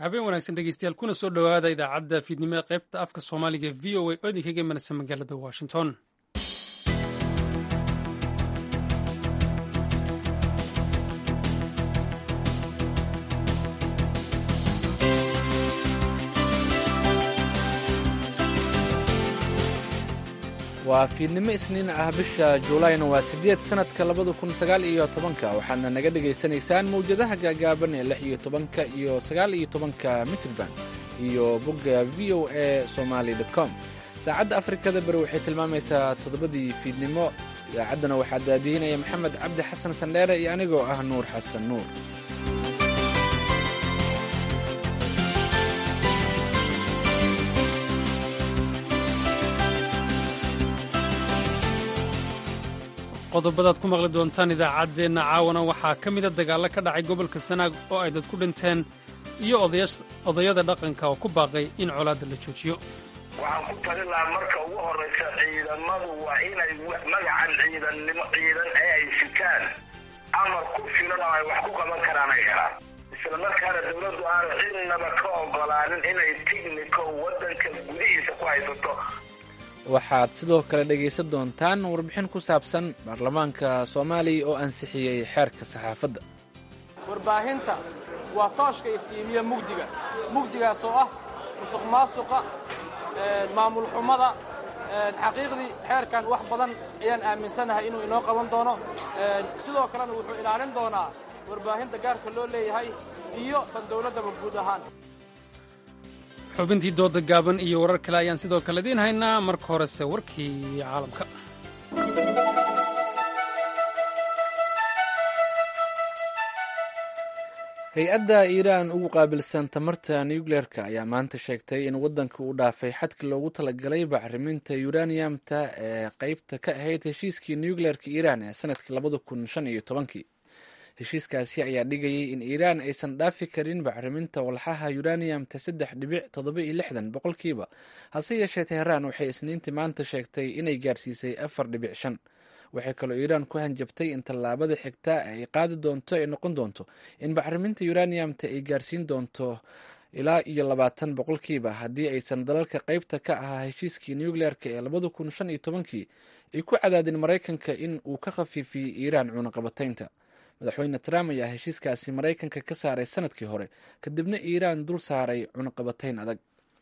habeen wanaagsan dhegeystayaal kuna soo dhowaada idaacadda fiidnimo ee qaybta afka soomaaliga v o a oo idinkaga imanaysa magaalada washington waa fiidnimo isniin ah bisha juulayna waa siddeed sannadka labada kun sagaal iyo tobanka waxaadna naga dhegaysanaysaan mawjadaha gaagaaban ee lix iyo tobanka iyo sagaal iyo tobanka mitrban iyo bogga v o a somaali com saacadda afrikada bari waxay tilmaamaysaa toddobadii fiidnimo idaacaddana waxaa daadiinaya maxamed cabdi xasan sandheere iyo anigoo ah nuur xasan nuur qodobadaad ku maqli doontaan idaacaddeenna caawana waxaa ka mida dagaallo ka dhacay gobolka sanaag oo ay dad ku dhinteen iyo odayada dhaqanka oo ku baaqay in colaadda la joojiyo waxaan ku talin lahaa marka ugu horraysa ciidamadu waa inay magacan ciidannimo ciidan ee ay sitaan amar ku filan oo ay wax ku qaban karaan ay helaan isla markaana dowladdu aanu cidnaba ka ogolaanin inay tigniko waddanka gudihiisa ku haysato waxaad sidoo kale dhegaysan doontaan warbixin ku saabsan baarlamaanka soomaaliya oo ansixiyey xeerka saxaafadda warbaahinta waa tooshka iftiimiya mugdiga mugdigaas oo ah musuq maasuqa maamul xumada xaqiiqdii xeerkan wax badan ayaan aaminsanahay inuu inoo qaban doono sidoo kalena wuxuu ilaalin doonaa warbaahinta gaarka loo leeyahay iyo tan dowladdaba guud ahaan xubintii dooda gaaban iyo warar kale ayaan sidoo kale idiin haynaa marka horese warkii caalamka hay-adda iiraan ugu qaabilsan tamarta nucleerka ayaa maanta sheegtay in waddanka uu dhaafay xadkii loogu talagalay bacriminta yuraniyamta ee qaybta ka ahayd heshiiskii nucleerka iiraan ee sanadkii labada kun shan iyo tobankii heshiiskaasi ayaa dhigayay in iiraan aysan dhaafi karin bacriminta walxaha yuraniyamta saddex dhibic toddoba iyo lixdan boqolkiiba hase yeeshee teheraan waxay isniintii maanta sheegtay inay gaarsiisay afar dhibic shan waxay kaloo iiraan ku hanjabtay in tallaabada xigta ay qaadi doonto ay noqon doonto in bacriminta yuraniyamta ay gaarsiin doonto ilaa iyo labaatan boqolkiiba haddii aysan dalalka qaybta ka ahaa heshiiskii nucleerka ee labada kun shan iyo tobankii ay ku cadaadin maraykanka in uu ka khafiifiyey iiraan cunaqabataynta madaxweyne trump ayaa heshiiskaasi maraykanka ka saaray sanadkii hore kadibna iiraan dul saaray cunaqabatayn adag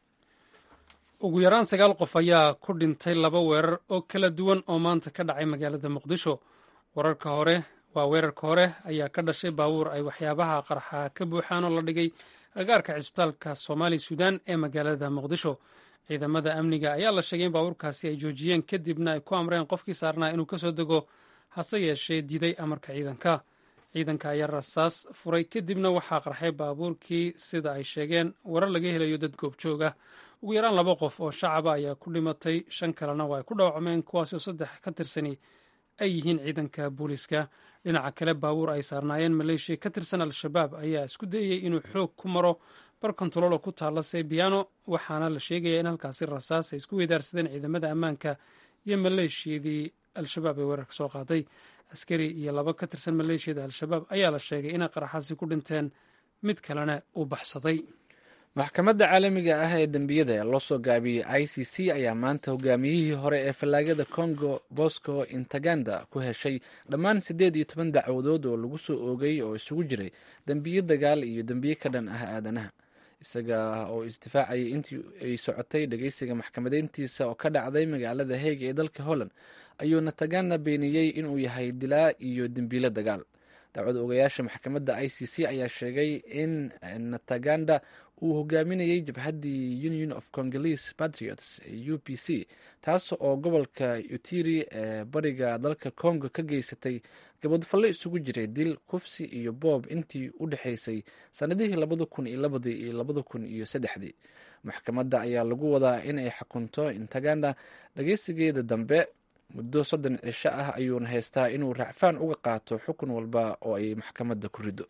ugu yaraan sagaal qof ayaa ku dhintay laba weerar oo kala duwan oo maanta ka dhacay magaalada muqdisho wararka hore waa weerarka hore ayaa ka dhashay baabuur ay waxyaabaha qarxa ka buuxaan oo la dhigay agaarka cisbitaalka soomaali suudaan ee magaalada muqdisho ciidamada amniga ayaa la sheegay in baabuurkaasi ay joojiyeen kadibna ay ku amreen qofkii saarnaa inuu kasoo dego hase yeeshee diiday amarka ciidanka ciidanka ayaa rasaas furay kadibna waxaa qarxay baabuurkii sida ay sheegeen warar laga helayo dad goobjoog ah ugu yaraan laba qof oo shacaba ayaa ku dhimatay shan kalena waa ay ku dhaawacmeen kuwaasoo saddex ka tirsani ay yihiin ciidanka booliiska dhinaca kale baabuur ay saarnaayeen maleeshiya ka tirsan al-shabaab ayaa isku dayey inuu xoog ku maro bar kontaroolo ku taalla sebiano waxaana la sheegaya in halkaasi rasaas ay isku weydaarsadeen ciidamada ammaanka iyo maleeshiyadii al-shabaab ee weerarka soo qaaday askari iyo laba ka tirsan maleeshiyada al-shabaab ayaa la sheegay inay qaraxaasi ku dhinteen mid kalena uu baxsaday maxkamadda caalamiga ah ee dembiyada ee loo soo gaabiyey i c c ayaa maanta hogaamiyihii hore ee fallaagada congo bosco intaganda ku heshay dhammaan siddeed iyo toban dacwadood oo lagu soo oogay oo isugu jiray dembiyo dagaal iyo dembiyo ka dhan ah aadanaha isaga oo isdifaacayay intii ay socotay dhegeysiga maxkamadeyntiisa oo ka dhacday magaalada heega ee dalka holland ayuu natagana beeniyey inuu yahay dilaa iyo dembiilo dagaal dacwad ogayaasha maxkamadda i c c ayaa sheegay in nataganda uu hogaaminayay jabhaddii union of congolese patriots u p c taas oo gobolka utiri ee bariga dalka congo ka geysatay gabadfalle isugu jiray dil kufsi iyo boob intii u dhexaysay sannadihii labada kun iyo labadii iyo labada kun iyo saddexdii maxkamadda ayaa lagu wadaa in ay xukunto intaganda dhageysigeeda dambe muddo soddon cisho ah ayuuna haystaa inuu racfaan uga qaato xukun walba oo ay maxkamadda ku riddo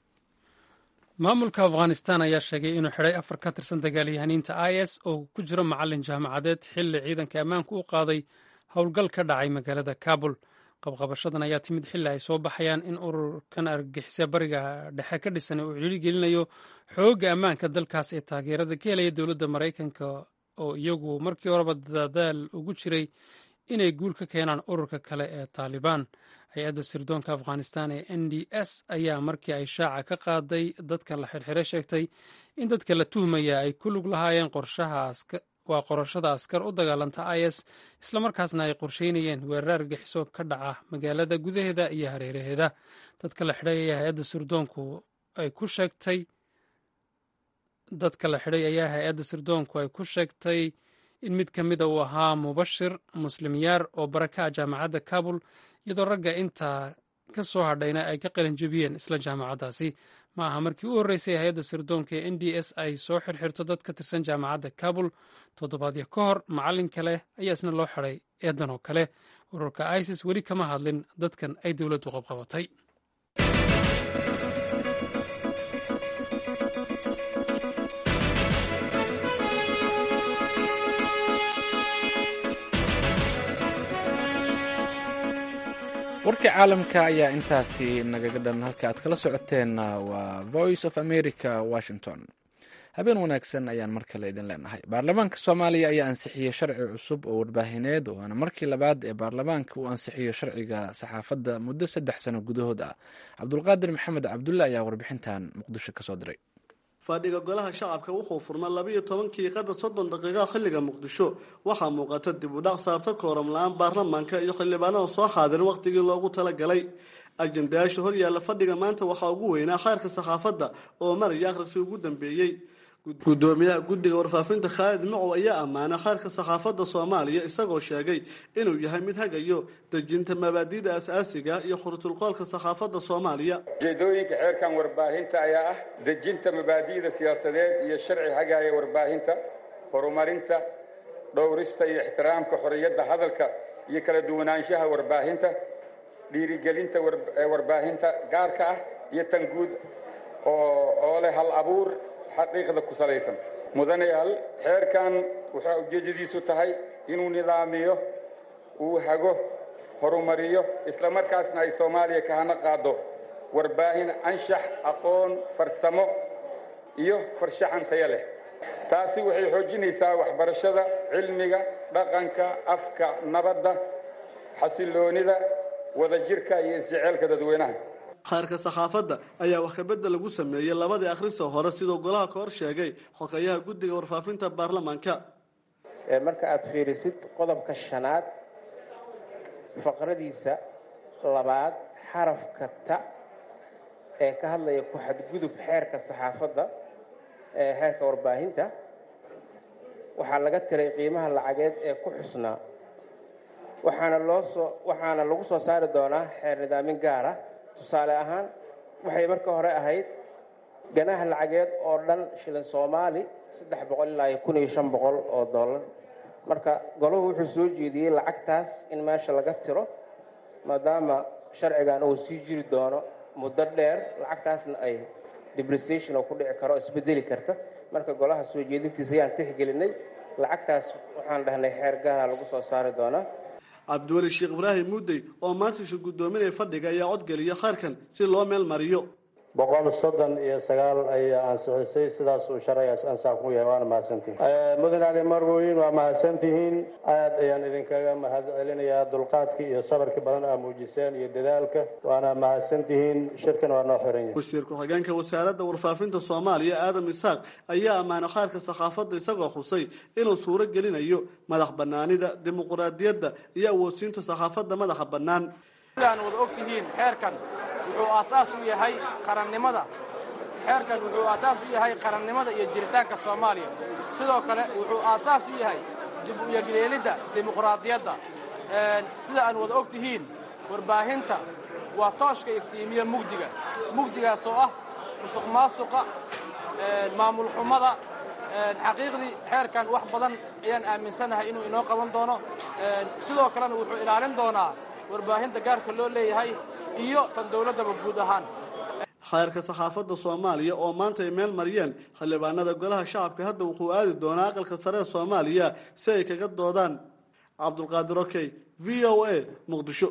maamulka afghanistan ayaa sheegay inuu xidhay afar ka tirsan dagaalyahaniinta i s oo ku jiro macalin jaamacadeed xilli ciidanka ammaanku u qaaday howl ka dhacay magaalada kabul qabqabashadan ayaa timid xilli ay soo baxayaan in ururkan argagixisa bariga dhexe ka dhisan uu ciriiri gelinayo xoogga ammaanka dalkaas ee taageerada ka helaya dowladda maraykanka oo iyagu markii horeba dadaal ugu jiray inay guul ka keenaan ururka kale ee taalibaan hay-adda sirdoonka afghanistan ee n d s ayaa markii ay shaaca ka qaaday dadka la xirxire sheegtay in dadka la tuhmaya ay ku lug lahaayeen waa qorashada askar u dagaalanta is islamarkaasna ay qorsheynayeen weerar argaxiso ka dhaca magaalada gudaheeda iyo hareeraheeda dadka la xidhay ayaa hay-adda sirdoonku ay ku sheegtay dadka la xidhay ayaa hay-adda sirdoonku ay ku sheegtay in mid ka mida uu ahaa mubashir muslim yaar oo baraka ah jaamacadda kabul iyadoo ragga intaa ka soo hadhayna ay ka qalinjebiyeen isla jaamacaddaasi ma aha markii u horreysay hay-adda sirdoonka ee n d s ay soo xirxirto dad ka tirsan jaamacadda kabul toddobaadyo ka hor macallin kale ayaa isna loo xidhay eedan oo kale ururka isis weli kama hadlin dadkan ay dowladdu qabqabatay warkii caalamka ayaa intaasi nagaga dhan halka aad kala socoteen waa voice of america washington habeen wanaagsan ayaan mar kale idin leenahay baarlamaanka soomaaliya ayaa ansixiyey sharci cusub oo warbaahineed waana markii labaad ee baarlamaanka uu ansixiyo sharciga saxaafadda muddo saddex sano gudahood ah cabdulqaadir maxamed cabdulle ayaa warbixintan muqdisho kasoo diray fadhiga golaha shacabka wuxuu furma labiiyo tobankii qadar soddon daqiiqa xilliga muqdisho waxaa muuqata dib u dhac saabta kooram la-aan baarlamaanka iyo xildhibaanada soo xaadirin wakhtigii loogu talagalay ajendayaasha horyaalla fadhiga maanta waxaa ugu weynaa khayrka saxaafadda oo maraya akhriskii ugu dambeeyey gudoomiyaha guddiga warfaafinta khaalid macow ayaa ammaanay khayrka saxaafadda soomaaliya isagoo sheegay inuu yahay mid hagayo dejinta mabaadi'da as-aasiga iyo khurutulqoolka saxaafadda soomaaliya ujeedooyinka xeerkan warbaahinta ayaa ah dejinta mabaadi'da siyaasadeed iyo sharci hagaaya warbaahinta horumarinta dhowrista iyo ixtiraamka xorriyadda hadalka iyo kala duwanaanshaha warbaahinta dhiirigelinta warbaahinta gaarka ah iyo tan guud oo leh hal abuur xaqiiqda ku salaysan mudanayaal xeerkan waxaa ujeeddadiisu tahay inuu nidaamiyo uu hago horumariyo islamarkaasna ay soomaaliya ka hana qaado warbaahin anshax aqoon farsamo iyo farshaxan taya leh taasi waxay xoojinaysaa waxbarashada cilmiga dhaqanka afka nabadda xasilloonida wadajirka iyo isjeceelka dadweynaha khayrka saxaafadda ayaa wax kabedel lagu sameeyey labadii akhrisa hore siduu golaha ka hor sheegay xogeyaha guddiga warfaafinta baarlamaanka marka aada fiirisid qodobka shanaad faqradiisa labaad xarafka ta ee ka hadlaya ku xadgudub xeerka saxaafadda ee xeerka warbaahinta waxaa laga tiray qiimaha lacageed ee ku xusnaa waxaana loo soo waxaana lagu soo saari doonaa xeer nidaamin gaar ah tusaale ahaan waxay marka hore ahayd ganaha lacageed oo dhan shilin soomaali saddex boqol ilaa iyo kun iyo shan boqol oo dollar marka golahu wuxuu soo jeediyey lacagtaas in meesha laga tiro maadaama sharcigan uu sii jiri doono muddo dheer lacagtaasna ay depreciation oo ku dhici karo isbedeli karta marka golaha soo jeedintiisa ayaan tixgelinay lacagtaas waxaan dhahnay xeer gaara lagu soo saari doonaa cabdiweli sheekh ibraahim muddey oo maantisha guddoominaya fadhiga ayaa codgeliya khayrkan si loo meel mariyo boqol soddon iyo sagaal ayaa ansixisay sidaas uu sharcigaas ansax ku yahay waana mahadsantihin mudan ali marwoyin waa mahadsantihiin aad ayaan idinkaga mahad celinayaa dulqaadkii iyo sabarkii badan aa muujiseen iyo dadaalka waana mahadsantihiin shirkan waa noo xiran yahay wasiir ku-xigeenka wasaaradda warfaafinta soomaaliya aadam isaaq ayaa ammaanay khayrka saxaafadda isagoo xusay inuu suuro gelinayo madax banaanida dimuquraadiyadda iyo awoodsiinta saxaafadda madaxa bannaan sidaan wada og tihiin xeerkan wuxuu aasaas u yahay qarannimada xeerkan wuxuu aasaas u yahay qarannimada iyo jiritaanka soomaaliya sidoo kale wuxuu aasaas u yahay dib u yegleelidda dimuqraadiyadda sida aan wada og tihiin warbaahinta waa tooshka iftiimiya mugdiga mugdigaas oo ah musuq maasuqa maamul xumada xaqiiqdii xeerkan wax badan ayaan aaminsanahay inuu inoo qaban doono sidoo kalena wuxuu ilaalin doonaa warbaahinta gaarka loo leeyahay iyo tan dowladdaba guud ahaan khayrka saxaafadda soomaaliya oo maanta ay meel mariyeen xildhibaanada golaha shacabka hadda wuxuu aadi doonaa aqalka sare ee soomaaliya si ay kaga doodaan cabdulqaadir okey v o a muqdisho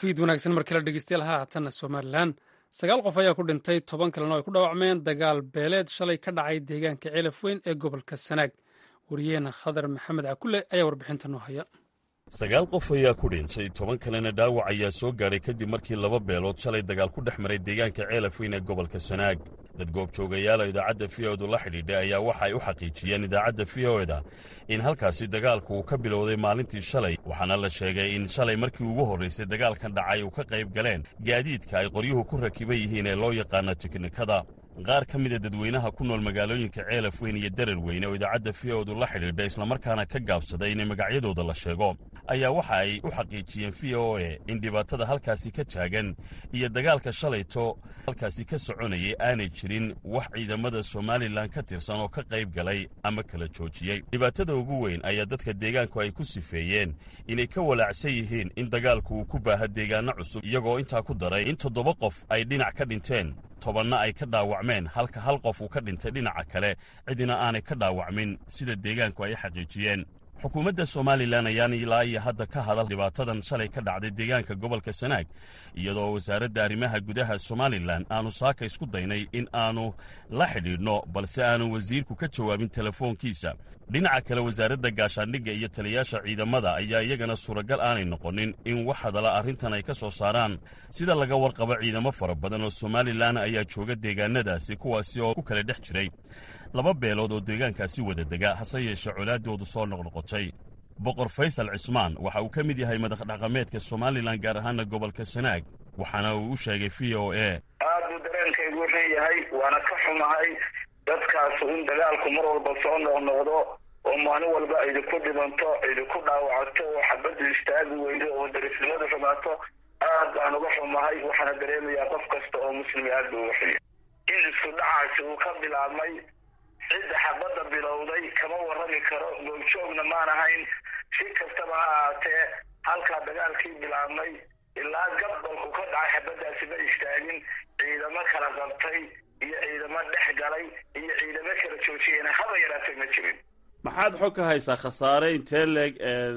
fiid wanaagsan markii la dhegeystayaal haatanna somalilan sagaal qof ayaa ku dhintay toban kalena ay ku dhaawacmeen dagaal beeleed shalay ka dhacay deegaanka ceelaf weyn ee gobolka sanaag wariyeena khadar maxamed cakule ayaa warbixinta noo haya sagaal qof ayaa ku dhintay toban kalena dhaawac ayaa soo gaadhay kadib markii laba beelood shalay dagaal ku dhex maray deegaanka ceelaf weyn ee gobolka sanaag dad goobjoogayaala idaacadda v o edu la xidhiidhay ayaa waxa ay u xaqiijiyeen idaacadda v o eda in halkaasi dagaalku uu ka bilowday maalintii shalay waxaana la sheegay in shalay markii ugu horraysay dagaalkan dhacay uu ka qayb galeen gaadiidka ay qoryuhu ku rakiban yihiin ee loo yaqaana tiknikada qaar ka mida dadweynaha ku nool magaalooyinka ceelaf weyn iyo darar weyne oo idaacadda v o edu la xidhiidha islamarkaana ka gaabsaday inay magacyadooda la sheego ayaa waxa ay u xaqiijiyeen v o e in dhibaatada halkaasi ka taagan iyo dagaalka shalayto halkaasi ka soconayay aanay jirin wax ciidamada somalilan ka tirsan oo ka qayb galay ama kala joojiyey dhibaatada ugu weyn ayaa dadka deegaanku ay ku sifeeyeen inay ka walaacsan yihiin in dagaalku uu ku baaha deegaano cusub iyagoo intaa ku daray in toddoba qof ay dhinac ka dhinteen tobanna ay ka dhaawacmeen halka hal qof uu ka dhintay dhinaca kale cidina aanay ka dhaawacmin sida deegaanku ay xaqiijiyeen xukuumadda somalilan ayaan ilaa iyo hadda ka hadal dhibaatadan shalay ka dhacday deegaanka gobolka sanaag iyadoo wasaaradda arrimaha gudaha somalilan aanu saaka isku daynay in aanu la xidhiidhno balse aanu wasiirku ka jawaabin telefoonkiisa dhinaca kale wasaaradda gaashaandhigga iyo taliyayaasha ciidamada ayaa iyagana suuragal aanay noqonin in wax hadala arrintan ay ka soo saaraan sida laga warqabo ciidamo fara badan oo somalilan ayaa jooga deegaanadaasi kuwaasi oo ku kala dhex jiray laba beelood oo deegaankaasi wada dega hase yeeshee colaaddoodu soo noqnoqotay boqor faysal cismaan waxa uu ka mid yahay madax dhaqameedka somalilan gaar ahaana gobolka sanaag waxaana uu u sheegay v o e aad buu dareenkaygu leeyahay waana ka xumahay dadkaasu in dagaalku mar walba soo noqnoqdo oo maalin walba idinku dhibanto idinku dhaawacato oo xabaddu istaagi weydo oo darisnimadu xumaato aad baan uga xumahay waxaana dareemayaa qof kasta oo muslimi aad buu uga xuya in isku dhacaasi uu ka bilaabmay cidda xabadda bilowday kama warrami karo goobjoogna maan ahayn si kastaba ha ahaatee halkaa dagaalkii bilaabmay ilaa gabalku ka dhacay xabaddaasi ma istaagin ciidamo kala qabtay iyo ciidamo dhex galay iyo ciidamo kala joojiyena haba yaraatay ma jirin maxaad xog ka haysaa khasaare intee leeg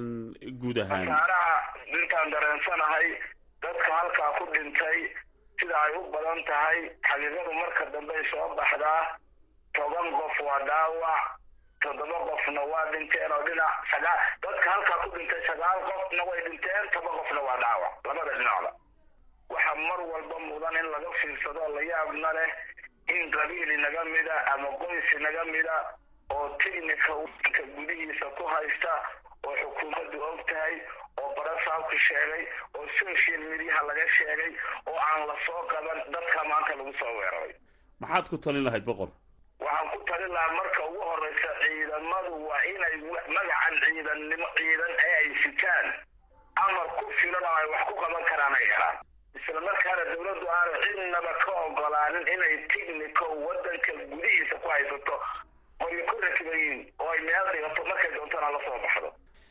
guud ahaan khasaaraha intaan dareensanahay dadka halkaa ku dhintay sida ay u badan tahay xaqiiqadu marka dambey soo baxdaa toban qof waa dhaawac toddoba qofna waa dhinteen oo dhinac sagaa dadka halkaa ku dhintay sagaal qofna way dhinteen toban qofna waa dhaawac labada dhinacda waxaa mar walba mudan in laga fiirsado la yaabna leh in qabiil inaga mida ama qoys inaga mida oo tignika wadanka gudihiisa ku haysta oo xukuumaddu og tahay oo barasaabku sheegay oo social mediaha laga sheegay oo aan la soo qaban dadka maanta lagu soo weeraray maxaad ku talin lahayd boqor waxaan ku talin lahaa marka ugu horreysa ciidamadu waa inay magacan ciidannimo ciidan ee ay sitaan amar ku filan oo ay wax ku qaban karaan ay helaan isla markaana dawladdu aanay cidnaba ka ogolaanin inay tignico waddanka gudihiisa ku haysato oy ku rakibayiin oo ay meel dhigato markay doontana la soo baxdo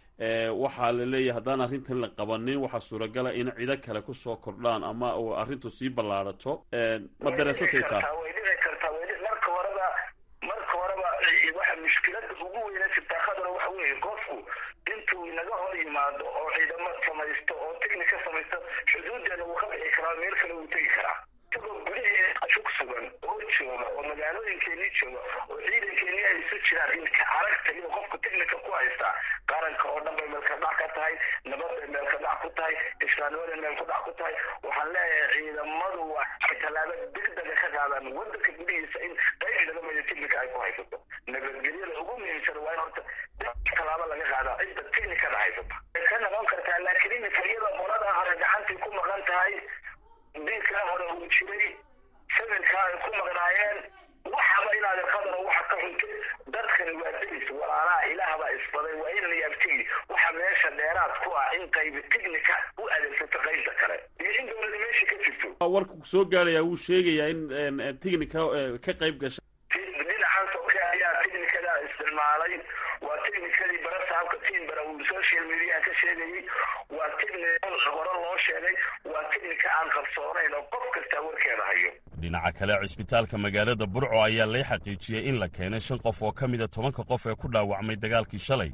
waxaa la leeyahay haddaan arrintan la qabanin waxaa suuragala in cido kale kusoo kordhaan ama uu arrintu sii ballaarato ma dareensatay taa way dhici kartaa way marka horeba marka horeba waxa mushkilada ugu weyna jirtaa khadar waxa weeye qofku intuu inaga hor yimaado oo ciidamo samaysto oo tignika samaysto xuduudeena wuu ka bixi karaa meel kale wuu tegi karaa isagoo gudaheeda ku sugan oo jooga oo magaalooyinkeenii jooga oo ciidankeenii ay isu jiraan in ka aragta iyo qofku tignika ku haystaa qaranka oo dhan bay meelka dhac ka tahay nabad bay meelka dhac ku tahay islaamnimaday meelka dhac ku tahay waxaan leeyahay ciidamadu waa tallaabo degdega ka qaadaan wadanka gudihiisa in qayb inaga mida tignika ay ku haysato nabadgelyada ugu muhiimsan waa in horta tallaabo laga qaadaa cidda tignikada haysata way ka noqon kartaa laakiin iminka iyada qolada hore gacantii ku maqan tahay diinkaa hore uu jiray samirkaa ay ku maqnaayeen waxaba inaad qadar waxa ka xuntay dadkani waa delis walaalaha ilaahbaa isbaday waa in la yaabtigi waxa meesha dheeraad ku ah in qaybi tignika u adeegsato qaybta kale iyo in dowlada meesha ka jirto warku soo gaarayaa wuu sheegayaa in tignika ka qayb gasha dhinacan soke ayaa tignikada isticmaalay waa tignikadii barasaabka timbara uu social media ka sheegayay waa tignika hore loo sheegay waa tignika aan qarsoonayn oo qof kastaa warkeeda hayo dhinaca kale cisbitaalka magaalada burco ayaa lay xaqiijiyey in la keenay shan qof oo ka mida tobanka qof ee ku dhaawacmay dagaalkii shalay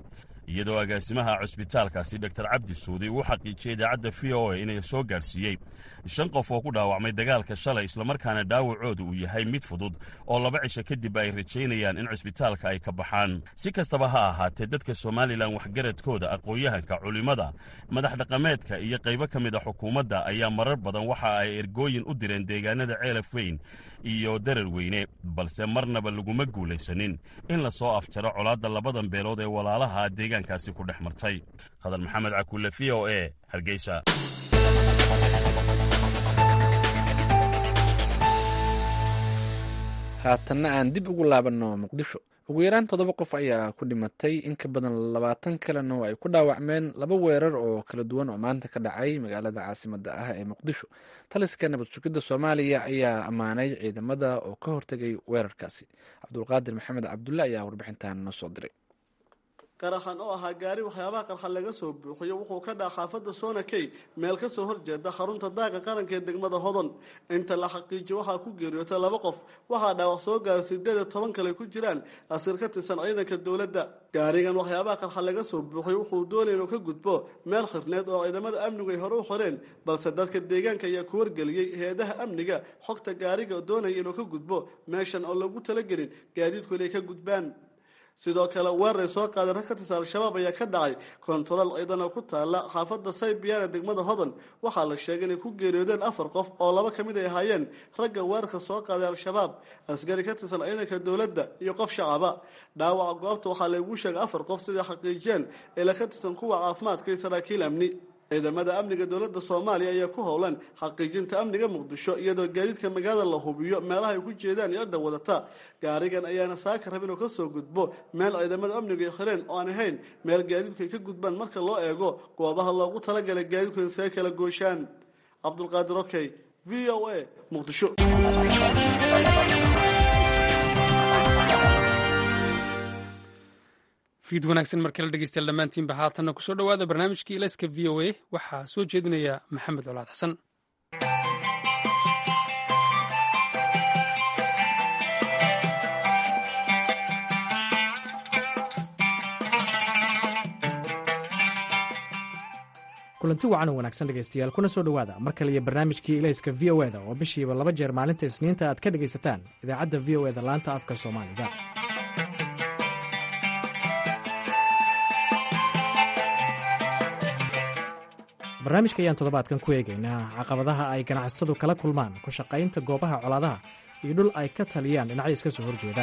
iyadoo agaasimaha cusbitaalkaasi doktor cabdi suudi uu xaqiijiyey idaacadda v o a inay soo gaadhsiiyey shan qof oo ku dhaawacmay dagaalka shalay islamarkaana dhaawacooda uu yahay mid fudud oo laba cisho kadib ay rajaynayaan in cusbitaalka ay ka baxaan si kastaba ha ahaatee dadka somalilan waxgaradkooda aqoon-yahanka culimmada madax dhaqameedka iyo qaybo ka mid a xukuumadda ayaa marar badan waxa ay ergooyin u direen deegaanada ceelaf weyn iyo darar weyne balse marnaba laguma guulaysanin in la soo afjaro colaadda labadan beelood ee walaalaha deegaankaasi ku dhex martay khadar maxamed cakulle v o e hargeysa haatanna aan dib ugu laabanno muqdisho ugu yaraan toddoba qof ayaa ku dhimatay in ka badan labaatan kalena oo ay ku dhaawacmeen laba weerar oo kala duwan oo maanta ka dhacay magaalada caasimada ah ee muqdisho taliska nabad sugidda soomaaliya ayaa ammaanay ciidamada oo ka hortegay weerarkaasi cabdulqaadir maxamed cabdulle ayaa warbixintan noo soo diray qaraxan oo ahaa gaari waxyaabaha qarxan laga soo buuxiyo wuxuu ka dhaca xaafadda soonakey meel ka soo horjeeda xarunta daaqa qaranka ee degmada hodon inta la xaqiijiyo waxaa ku geeriyootay laba qof waxaa dhaawac soo gaara sideed iyo toban kale ku jiraan asiir ka tirsan ciidanka dowladda gaarigan waxyaabaha qarxan laga soo buuxiyo wuxuu doonaya inuu ka gudbo meel xirneed oo ciidamada amnigu ay hore u xoreen balse dadka deegaanka ayaa ku wargeliyey hay-adaha amniga xogta gaariga doonaya inuu ka gudbo meeshan oo lagu talagelin gaadiidku inay ka gudbaan sidoo kale weerar ay soo qaaday rag ka tirsan al-shabaab ayaa ka dhacay kontarool ciidan oo ku taala xaafadda saybiyan ee degmada hodan waxaa la sheegay inay ku geeriyoodeen afar qof oo laba ka mid ay ahaayeen ragga weerarka soo qaaday al-shabaab askari ka tirsan ciidanka dowladda iyo qof shacaba dhaawaca goobta waxaa laygu sheegay afar qof siday xaqiijiyeen eela ka tirsan kuwa caafimaadka iyo saraakiil amni ciidamada amniga dowladda soomaaliya ayaa ku howlan xaqiijinta amniga muqdisho iyadoo gaadiidka magaalada la hubiyo meelaha ay ku jeedaan iyo cidda wadata gaarigan ayaana saaka rab inuu ka soo gudbo meel ciidamada amnigu ay xireen oo aan ahayn meel gaadiidku ay ka gudbaan marka loo eego goobaha loogu talagalay gaadiidku in isaga kala gooshaan cabdulqaadir okey v o a muqdisho fiid wanaagsan mar kale dhegeystayaal dhammaantiinba haatanna kusoo dhowaada barnaamijkii ilayska v o a waxaa soo jeedinaya maxamed colaad xasan kulanti wacan oo wanaagsan dhegaystayaal kuna soo dhowaada mar kale iyo barnaamijkii ilayska v o eda oo bishiiba laba jeer maalinta isniinta aad ka dhegaysataan idaacadda v o eda laanta afka soomaaliga barnaamijka ayaan toddobaadkan ku eegaynaa caqabadaha ay ganacsatadu kala kulmaan ku shaqaynta goobaha colaadaha iyo dhul ay ka taliyaan dhinacyo iska soo horjeeda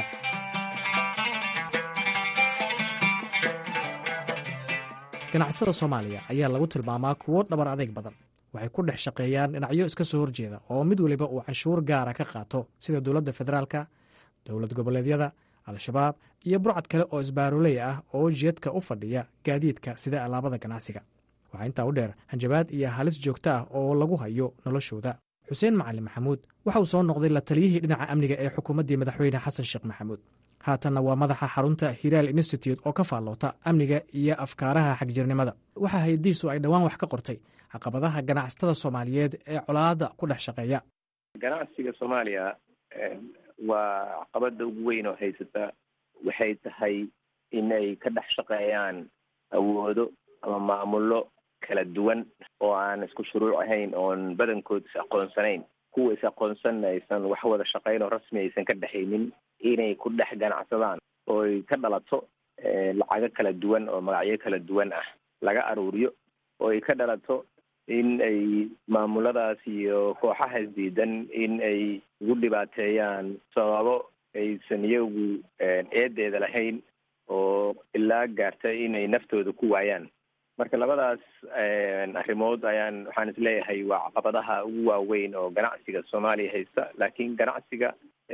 ganacsatada soomaaliya ayaa lagu tilmaamaa kuwo dhabar adeeg badan waxay ku dhex shaqeeyaan dhinacyo iska soo horjeeda oo mid weliba uu canshuur gaara ka qaato sida dowladda federaalka dowlad goboleedyada al-shabaab iyo burcad kale oo isbaaroley ah oo jeedka u fadhiya gaadiidka sida alaabada ganacsiga waxaa intaa u dheer hanjabaad iyo halis joogto ah oo lagu hayo noloshooda xuseen macalin maxamuud waxa uu soo noqday la taliyihii dhinaca amniga ee xukuumaddii madaxweyne xasan sheekh maxamuud haatanna waa madaxa xarunta hiraal institute oo ka faalloota amniga iyo afkaaraha xagjirnimada waxaa hay-addiisu ay dhowaan wax ka qortay caqabadaha ganacsatada soomaaliyeed ee colaadda ku dhex shaqeeya ganacsiga soomaaliya waa caqabada ugu weyn oo haysata waxay tahay inay ka dhex shaqeeyaan awoodo ama maamulo kala duwan oo aan isku shuruuc ahayn oon badankood is aqoonsanayn kuwa is aqoonsan aysan wax wada shaqayn oo rasmi aysan ka dhexaynin inay ku dhex ganacsadaan ooy ka dhalato lacago kala duwan oo magacyo kala duwan ah laga aruuriyo oo ay ka dhalato in ay maamuladaas iyo kooxahaas diidan in ay ugu dhibaateeyaan sababo aysan iyagu eedeeda lahayn oo ilaa gaarta inay naftooda ku waayaan marka labadaas arrimood ayaan waxaan isleeyahay waa caqabadaha ugu waaweyn oo ganacsiga soomaaliya haysta laakiin ganacsiga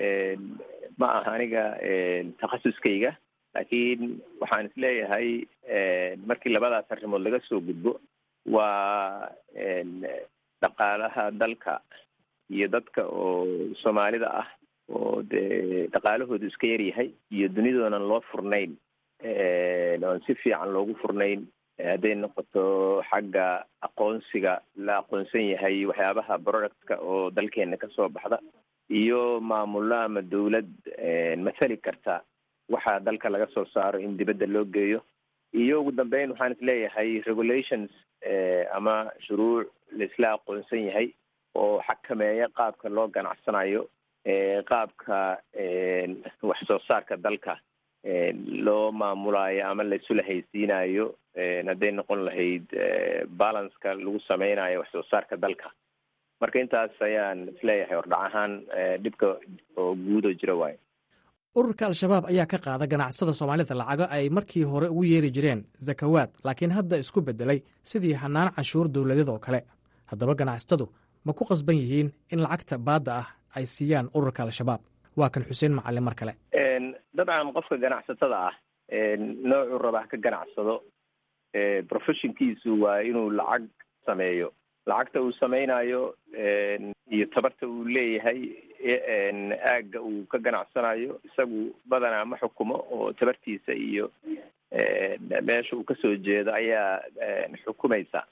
ma aha aniga takhasuskayga laakiin waxaan isleeyahay markii labadaas arrimood laga soo gudbo waa dhaqaalaha dalka iyo dadka oo soomaalida ah oo dee dhaqaalahoodu iska yaryahay iyo dunidoonan loo furnayn oon si fiican loogu furnayn hadday noqoto xagga aqoonsiga la aqoonsan yahay waxyaabaha productka oo dalkeena kasoo baxda iyo maamulo ama dawlad mathali karta waxa dalka laga soo saaro in dibadda loo geeyo iyo ugu dambeyn waxaan isleeyahay regulations ama shuruuc laisla aqoonsan yahay oo xakameeya qaabka loo ganacsanayo qaabka wax soo saarka dalka loo maamulayo ama laisula haysiinayo hadday noqon lahayd balanceka lagu sameynayo wax soo saarka dalka marka intaas ayaan isleeyahay hordhac ahaan dhibka oo guudoo jira waayo ururka al-shabaab ayaa ka qaada ganacsada soomaalida lacago ay markii hore ugu yeeri jireen zakawaad laakiin hadda isku beddelay sidii hanaan cashuur dowladeed oo kale haddaba ganacsatadu ma ku qasban yihiin in lacagta baadda ah ay siiyaan ururka al-shabaab waa kan xuseen macalin mar kale dabcan qofka ganacsatada ah noocuu rabaa ka ganacsado professionkiisu waa inuu lacag sameeyo lacagta uu sameynayo iyo tabarta uu leeyahay aagga uu ka ganacsanayo isagu badanaa ma xukumo oo tabartiisa iyo meesha uu kasoo jeedo ayaa xukumaysa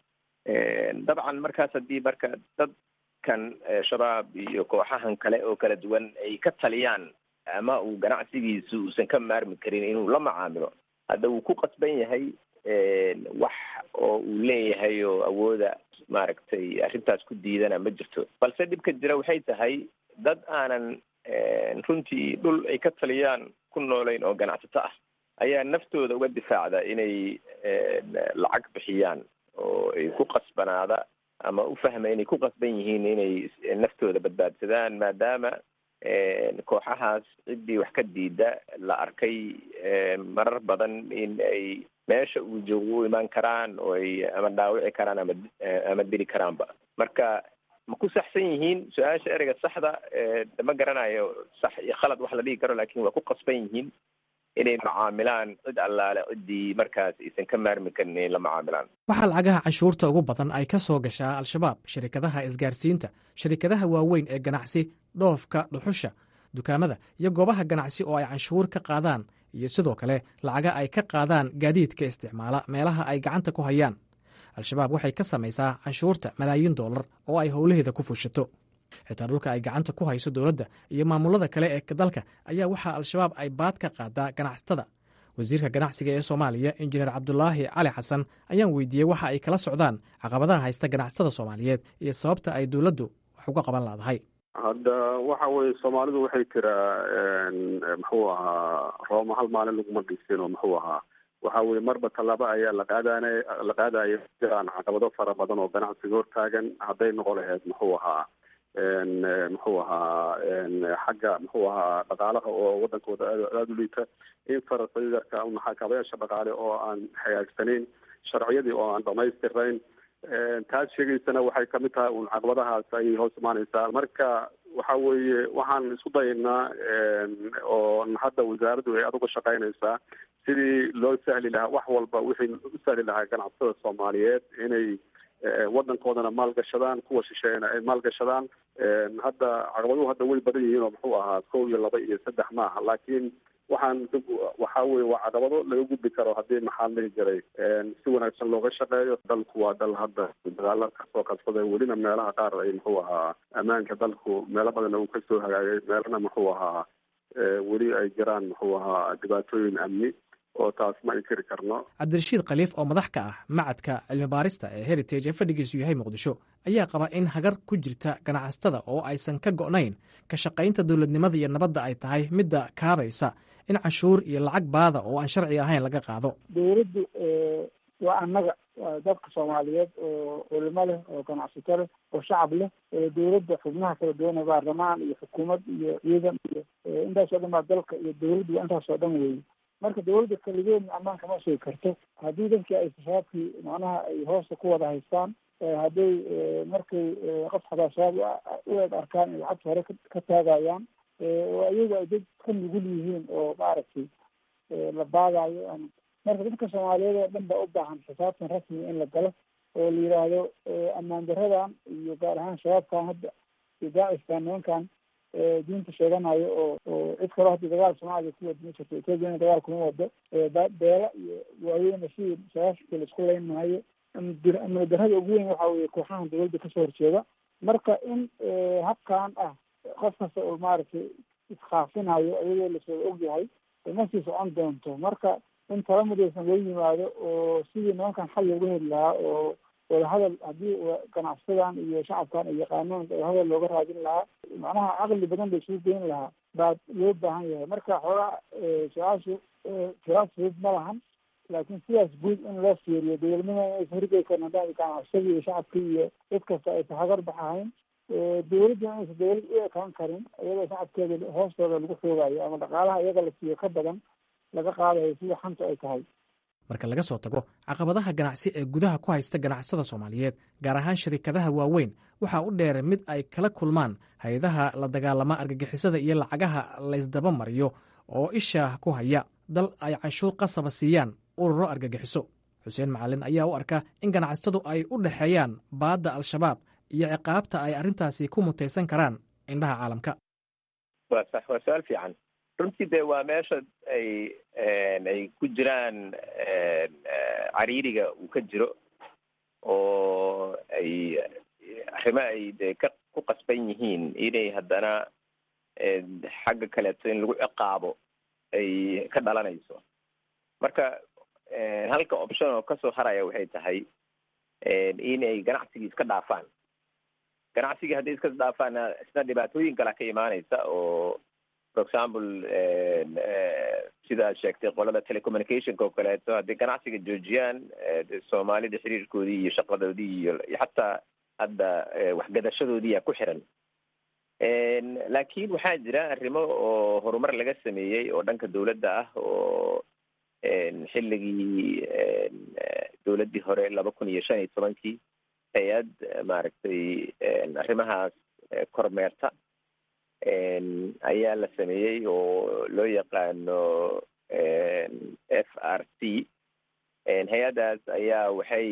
dabcan markaas haddii marka dadkan shabaab iyo kooxahan kale oo kala duwan ay ka taliyaan ama uu ganacsigiisu uusan ka maarmi karin inuu la macaamilo hadda wuu ku qasban yahay wax oo uu leeyahay oo awooda maaragtay arrintaas ku diidana ma jirto balse dhibka jira waxay tahay dad aanan runtii dhul ay ka taliyaan ku noolayn oo ganacsato ah ayaa naftooda uga difaacda inay lacag bixiyaan oo ay ku qasbanaada ama u fahma inay ku qasban yihiin inay naftooda badbaadsadaan maadaama kooxahaas ciddii wax ka diida la arkay marar badan in ay meesha uu joogo u imaan karaan oo ay ama dhaawici karaan ama ama dili karaanba marka ma ku saxsan yihiin su-aasha ereyga saxda ma garanayo sax iyo khalad wax la dhigi karo lakin waa ku qasban yihiin inay macaamilaan cid allaale ciddii markaas aysan ka maarmi karin inay la macaamilaan waxaa lacagaha canshuurta ugu badan ay ka soo gashaa al-shabaab shirikadaha isgaarsiinta shirikadaha waaweyn ee ganacsi dhoofka dhuxusha dukaamada iyo goobaha ganacsi oo ay canshuur ka qaadaan iyo sidoo kale lacaga ay ka qaadaan gaadiidka isticmaala meelaha ay gacanta ku hayaan al-shabaab waxay ka samaysaa canshuurta malaayiin dollar oo ay howlaheeda ku fushato xitaa dhulka ay gacanta ku hayso dowladda iyo maamulada kale ee dalka ayaa waxaa al-shabaab ay baad ka qaadaa ganacsatada wasiirka ganacsiga ee soomaaliya injineer cabdulaahi cali xasan ayaan weydiiyey waxa ay kala socdaan caqabadaha haysta ganacsatada soomaaliyeed iyo sababta ay dowladdu wax uga qaban laadahay hadda waxa weye soomaalidu waxay tiraa muxuu ahaa rooma hal maalin laguma dhisin oo muxuu ahaa waxa weye marba tallaabo ayaa la qaadana la qaadaya jiraan caqabado fara badan oo ganacsiga hortaagan hadday noqon lahayd muxuu ahaa muxuu ahaa xagga muxuu ahaa dhaqaalaha oo wadankooda aada u liita in farasayarka maxaakabayaasha dhaqaale oo aan hagaagsanayn sharciyadii oo aan dhamaystirayn taas sheegaysana waxay kamid tahay un caqabadahaas ayay hoos imaaneysaa marka waxa weeye waxaan isku dayaynaa oo hadda wasaaraddu ay aduga shaqaynaysaa sidii loo sahli lahaa wax walba wixii u sahli lahaa ganacsatada soomaaliyeed inay wadankoodana maalgashadaan kuwa shisheeyana ay maalgashadaan hadda caqabaduhu hadda way badan yihiin oo muxuu ahaa kow iyo laba iyo saddex maaha laakiin waxaan waxa weye waa caqabado laga gudbi karo haddii maxaa dhihi jiray si wanaagsan looga shaqeeyo dalku waa dal hadda dagaala kasoo qabsaday welina meelaha qaar ay muxuu ahaa ammaanka dalku meelo badanna uu kasoo hagaagay meelana muxuu ahaa weli ay jiraan muxuu ahaa dhibaatooyin amni oo taas ma inkiri karno cabdirashiid khaliif oo madax ka ah macadka cilmi baarista ee heritage ee fadhigiisu yahay muqdisho ayaa qaba in hagar ku jirta ganacsatada oo aysan ka go'nayn ka shaqaynta dowladnimada iyo nabadda ay tahay midda kaabaysa in canshuur iyo lacag baada oo aan sharci ahayn laga qaado dowladdu waa annaga waa dadka soomaaliyeed oo culimo leh oo ganacsato leh oo shacab leh dowladda xubnaha kala duwan baarlamaan iyo xukuumad iyo ciidan iyo intaas oo dhan baa dalka iyo dowladdu waa intaas oo dhan weeye marka dowladda keligeedna ammaanka ma sugi karto haddii dadkii ay shabaabkii macnaha ay hoosta ku wada haystaan hadday markay qof xataa shabaab u eeg arkaan ay lacagta hore ka taagayaan oo iyagu ay dad ka nugul yihiin oo maaragtay la baadayo marka dadka soomaaliyeed oo dhan baa u baahan xisaabtan rasmi in la galo oo la yidhaahdo ammaan daradan iyo gaar ahaan shabaabkan hadda iyo daaciskan nimankan diinta sheeganayo oo oo cid kaloo hadda dagaal soomaaliya ku wada ma jirto ethoopiana dagaal kuma wado beela iyo waaweyna sidii sagaashanka la isku leyn maayo amni darrada ugu weyn waxa weye kooxahan dowladda kasoo horjeeda marka in habkan ah qof kasta oo maaragtay iskaafinayo iyadoo lasoo ogyahay ma sii socon doonto marka in tala midaysan loo yimaado oo sidii nimankan xal looga heli lahaa oo wadahadal haddii ganacsadan iyo shacabkan ay yaqaanaan wadahadal looga raadin lahaa macnaha caqli badan la isugu geyn lahaa baa loo baahan yahay marka xoogaa su-aashu tiraas fudud ma lahan laakiin sidaas guud in loo fiiriyo dowladnimada inaysan hirgeysan haddaan ganacsadii iyo shacabkii iyo cid kasta aysan hagar baxahayn dowladda inaysan dowlad u ekaan karin iyadoo shacabkeeda hoostooda lagu xoogayo ama dhaqaalaha iyaga la siiyo ka badan laga qaadayo sida xanta ay tahay marka laga soo tago caqabadaha ganacsi ee gudaha ku haysta ganacsada soomaaliyeed gaar ahaan shirikadaha waaweyn waxaa u dheer mid ay kala kulmaan hay-adaha la dagaalama argagixisada iyo lacagaha laysdaba mariyo oo isha ku haya dal ay canshuur qasaba siiyaan ururo argagixiso xuseen macalin ayaa u arka in ganacsatadu ay u dhexeeyaan baadda al-shabaab iyo ciqaabta ay arrintaasi ku mutaysan karaan indhaha caalamka waa sax waa su-aal fiican runtii de waa meesha ay ay ku jiraan cariiriga uu ka jiro oo ay arrimo ay de ka ku qasban yihiin inay haddana xagga kaleeto in lagu ciqaabo ay ka dhalanayso marka halka option oo kasoo haraya waxay tahay inay ganacsigii iska dhaafaan ganacsigii hadday iska dhaafaanna isna dhibaatooyin kala ka imaanaysa oo for example sidaad sheegtay qolada telecommunicationka oo kaleeto hadday ganacsiga joojiyaan de soomaalida xiriirkoodii iyo shaqadoodii iyo xataa hadda waxgadashadoodiiyaa ku xiran laakiin waxaa jira arrimo oo horumar laga sameeyey oo dhanka dawladda ah oo xilligii dawladdii hore laba kun iyo shan iyo tobankii hay-ad maaragtay arrimahaas kormeerta ayaa la sameeyey oo loo yaqaano f r c hay-addaas ayaa waxay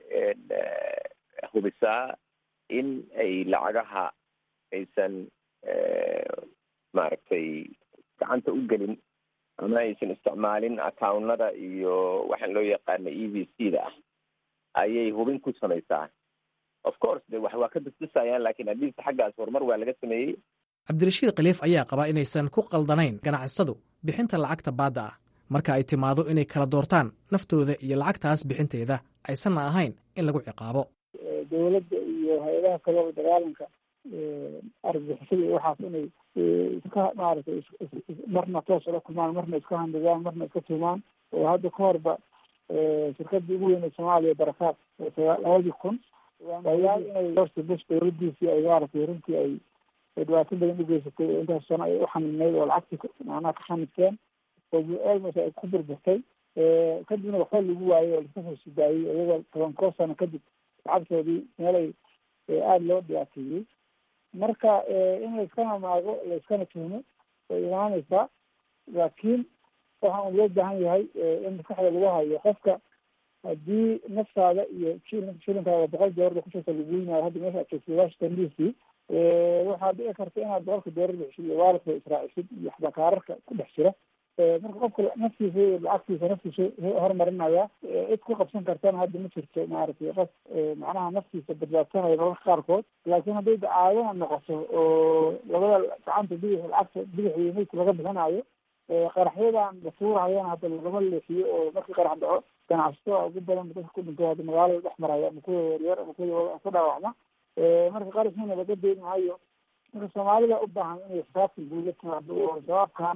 hubisaa in ay lacagaha aysan maaragtay gacanta u gelin ama aysan isticmaalin accounada iyo waxaan loo yaqaano e v c da ah ayay hubin ku samaysaa of course de wax waa ka dasdasayaan lakin atleast xaggaas horumar waa laga sameeyey cabdirashiid khaliif ayaa qabaa inaysan ku qaldanayn ganacsadu bixinta lacagta baadda ah marka ay timaado inay kala doortaan naftooda iyo lacagtaas bixinteeda aysanna ahayn in lagu ciqaabo dowladda iyo hay-adaha kaleo dagaalanka argagixisada iyo waxaas inay iska maaragtay marna toos ula kulmaan marna iska handadaan marna iska tuumaan oo hadda ka horba shirkadii ugu weynay soomaaliya barakaad labadii kun ayaal inay horta bush dowladiisii ay maaragtay runtii ay dhibaato badan ugeysatay oo intaas sano ay uxaninayd oo lacagtii macnaha ka xanidteen oo almos ay ku burburtay kadibna waxba lagu waayey oo laska soo sidaayey iyagoo toban koo sano kadib lacagtoodii meelay aada loo dhibaateeyey marka in layskana maago layskana tuhmo way imaaneysaa laakiin waxaan loo baahan yahay in maskaxda lagu hayo qofka haddii naftaada iyo shilinkaada boqol doolar kushirta lagu yimaayo hadda meesha aad joogtay washington d c waxaa dhici karta inaad boqolka doolar bixisid iyo waalidka israacisid iyo xbakaararka ku dhex jira marka qofka naftiisa iyo lacagtiisa naftiisa horumarinaya cid ku qabsan kartana hadda ma jirto maaragtay qof macnaha naftiisa badbaadsanaya mararka qaarkood laakiin hadday dacaadana noqoto oo labada gacanta bidix lacagta bidix iyo midka laga bixinayo qaraxyadan la tuurahayana hadda lagama leexiyo oo markii qarax dhaco ganacsatada ugu badan dadka ku dhinto hadda magaalada dhex maraya ama kuwa yaryar ama kuwa ku dhaawacma marka qarashina laga deyn maayo marka soomaalida u baahan inay xisaabtan guuda timaado oo shabaabkan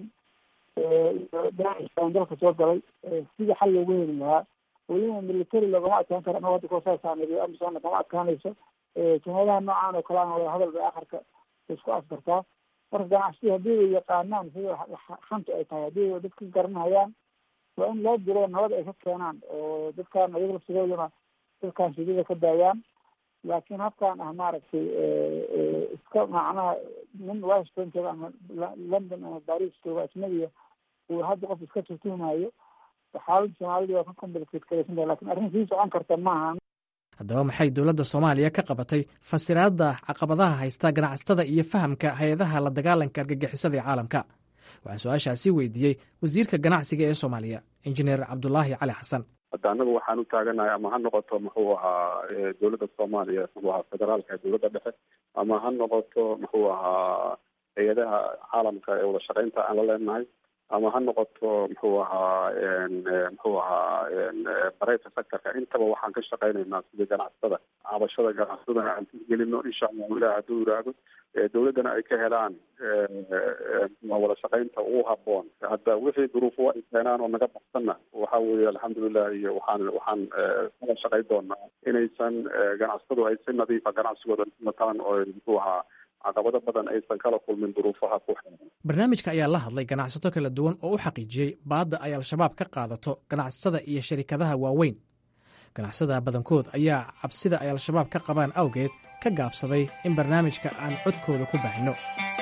iyo dalka soo galay sida xal loogu heli lahaa weliba military lagama adkaan karo anagoo hadda koosaasaameeyo amisona kama adkaanayso jumadaha noocan oo kaleana wada hadal bay akharka isku askartaa marka ganacsidu haddii ay yaqaanaan sida xanta ay tahay haddii ay dadka garanayaan waa in loo diro nabad ay ka keenaan oo dadkaan ayaga laftigooduna dadkaan shidada ka daayaan laakiin habkaan ah maaragtay iska macnaha nin washington jooga ama london ama baris jooga ajnabiya uu hadda qof iska tuhtuhmayo xaaladda soomaalida waa ka complicated karaysan tahay lakin arrin sii socon karta maaha haddaba maxay dowladda soomaaliya ka qabatay fasiraadda caqabadaha haysta ganacsatada iyo fahamka hay-adaha la dagaalanka argagixisada ee caalamka waxaan su-aashaasi weydiiyey wasiirka ganacsiga ee soomaaliya injineer cabdulaahi cali xasan hadda anagu waxaan u taaganahay ama ha noqoto muxuu ahaa dowladda soomaaliya muxuu ahaa federaalka dowladda dhexe ama ha noqoto muxuu ahaa hay-adaha caalamka ee wada shaqeynta aan la leenahay ama ha noqoto muxuu ahaa muxuu ahaa bareyta sectorka intaba waxaan ka shaqeynaynaa sidii ganacsatada cabashada ganacsadana aan gelino insha allahu ilah hadduu yiraahdo dowladdana ay ka helaan wada shaqeynta ugu haboon hadda wixii duruufo ay keenaan oo naga baxsanna waxa weeye alxamdulilah iyo waxaan waxaan kala shaqeyn doonaa inaysan ganacsatadu ay si nadiifa ganacsigooda wataan oo muxuu ahaa caqabado badan aysan kala kulmin duruufaha ku xiran barnaamijka ayaa la hadlay ganacsato kala duwan oo u xaqiijiyey baadda ay al-shabaab ka qaadato ganacsatada iyo sharikadaha waaweyn ganacsada badankood ayaa cabsida ay al-shabaab ka qabaan awgeed ka gaabsaday in barnaamijka aan codkooda ku baahino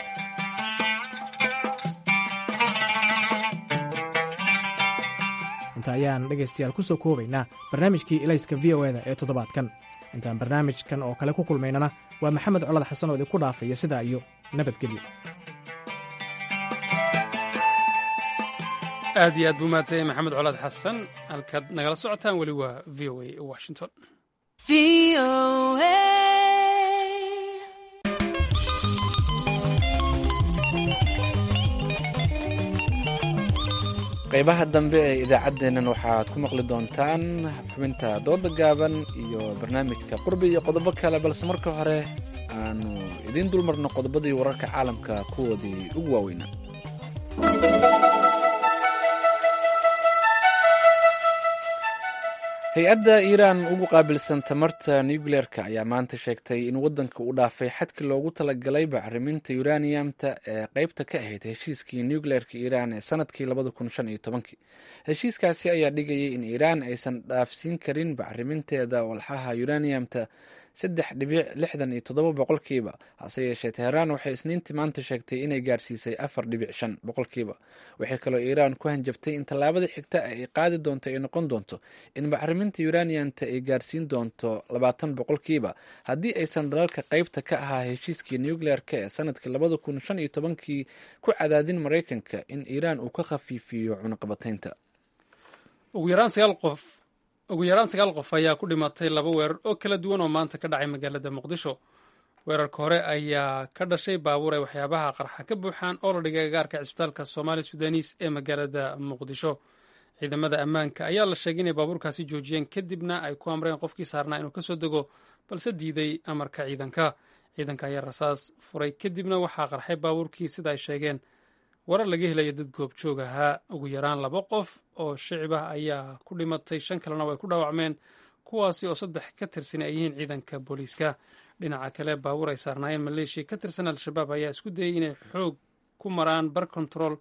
inta ayaan dhegaystayaal ku soo koobaynaa barnaamijkii ilayska v o eda ee toddobaadkan intaan barnaamijkan oo kale ku kulmaynana waa maxamed colad xasan oo idinku dhaafaya sidaa iyo nabadgelyo aad iyo aad buu mahadsanyay maxamed colaad xasan halkaad nagala socotaan weli waa v o a washington qaybaha dambe ee idaacaddeennan waxaad ku maqli doontaan xubinta dooda gaaban iyo barnaamijka qurbi iyo qodobo kale balse marka hore aanu idiin dulmarno qodobadii wararka caalamka kuwoodii ugu waaweynaa hay-adda iiraan ugu qaabilsan tamarta nucleerka ayaa maanta sheegtay in waddanka uu dhaafay xadkii loogu talagalay bacriminta uraniumta ee qeybta ka ahayd heshiiskii nucleerka iiraan ee sanadkii labada kun shan iyo tobankii heshiiskaasi ayaa dhigayay in iiraan aysan dhaafsiin karin bacriminteeda walxaha uraniumta saddex dhibic lixdan iyo toddoba boqolkiiba hase yeeshee teheraan waxay isniintii maanta sheegtay inay gaarsiisay afar dhibic shan boqolkiiba waxay kaloo iiraan ku hanjabtay in tallaabada xigta ay qaadi doonto ay noqon doonto in bacriminta uraniumta ay gaarsiin doonto labaatan boqolkiiba haddii aysan dalalka qeybta ka ahaa heshiiskii nucleerka ee sanadkii labada kun shan iyo tobankii ku cadaadin maraykanka in iiraan uu ka khafiifiyo cunaqabataynta ugu yaraan sagaal qof ugu yaraan sagaal qof ayaa ku dhimatay laba weerar oo kala duwan oo maanta ka dhacay magaalada muqdisho weerarka hore ayaa ka dhashay baabuur ay waxyaabaha qarxa ka buuxaan oo la dhigay agaarka cisbitaalka soomaali sudanis ee magaalada muqdisho ciidamada ammaanka ayaa la sheegay inay baabuurkaasi joojiyeen kadibna ay ku amreen qofkii saarnaa inuu kasoo dego balse diiday amarka ciidanka ciidanka ayaa rasaas furay kadibna waxaa qarxay baabuurkii sida ay sheegeen warar laga helaya dad goobjoog ahaa ugu yaraan laba qof oo shicib ah ayaa ku dhimatay shan kalena way ku dhaawacmeen kuwaasi oo saddex ka tirsan ay yihiin ciidanka booliiska dhinaca kale baabuur ay saarnaayeen maleeshiya ka tirsan al-shabaab ayaa isku dayay inay xoog ku maraan bar control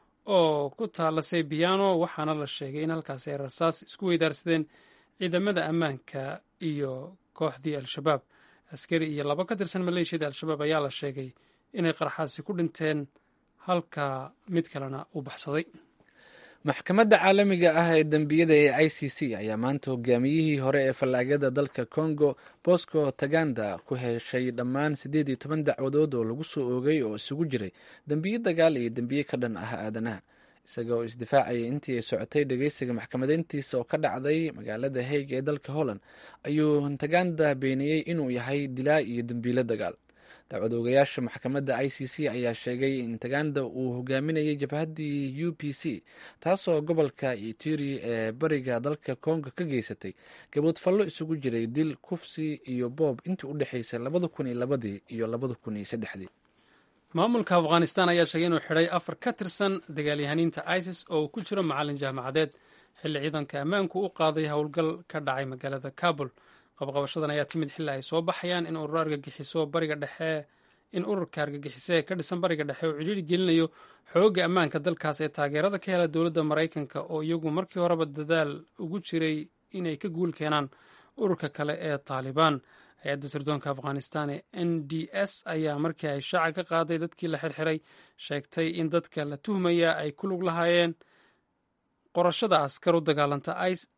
oo ku taala saybiano waxaana la sheegay in halkaasi ay rasaas isku weydaarsadeen ciidamada ammaanka iyo kooxdii al-shabaab askari iyo laba ka tirsan maleeshiyada al-shabaab ayaa la sheegay inay qarxaasi ku dhinteen halka mid kalena uu baxsaday maxkamadda caalamiga ah ee dembiyada ee i c c ayaa maanta hogaamiyihii hore ee fallaagada dalka congo bosco taganda ku heshay dhammaan siddeed iyo toban dacwadood oo lagu soo oogay oo isugu jiray dembiyo dagaal iyo dembiye ka dhan ah aadanaha isagoo isdifaacayay intii ay socotay dhegeysiga maxkamadeyntiisa oo ka dhacday magaalada haig ee dalka holland ayuu taganda beeniyey inuu yahay dilaa iyo dembiilo dagaal dacwad oogayaasha maxkamadda i c c ayaa sheegay in taganda uu hogaaminayay jabhaddii u p c taasoo gobolka ituri ee bariga dalka congo ka geysatay gaboodfallo isugu jiray dil kufsi iyo boob intii u dhexaysay labada kun iyo labadii iyo labada kun iyo saddexdii maamulka afghanistan ayaa sheegay inuu xidhay afar ka tirsan dagaalyahaniinta isis oo uu ku jiro macalin jaamacadeed xilli ciidanka ammaanku u qaaday howlgal ka dhacay magaalada kabul qabqabashadan ayaa timid xilli ay soo baxayaan in urur argagixiso bariga dhexe in ururka argagixise ee ka dhisan bariga dhexe uu cidhiiri gelinayo xoogga ammaanka dalkaas ee taageerada ka hela dowladda maraykanka oo iyagu markii horeba dadaal ugu jiray inay ka guul keenaan ururka kale ee taalibaan hay-adda sirdoonka afghanistan ee n d s ayaa markii ay shaaca ka qaaday dadkii la xirxiray sheegtay in dadka la tuhmaya ay ku lug lahaayeen qorashada askar u dagaalanta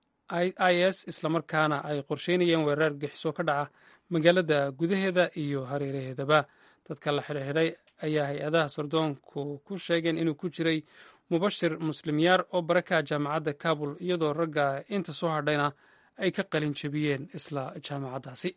i s islamarkaana ay qorsheynayeen weerar argagixiso ka dhaca magaalada gudaheeda iyo hareeraheedaba dadka la xirxiray ayaa hay-adaha sardoonku ku sheegeen inuu ku jiray mubashir muslimyaar oo baraka jaamacadda kabul iyadoo ragga inta soo hadhayna ay ka qalin jebiyeen isla jaamacaddaasi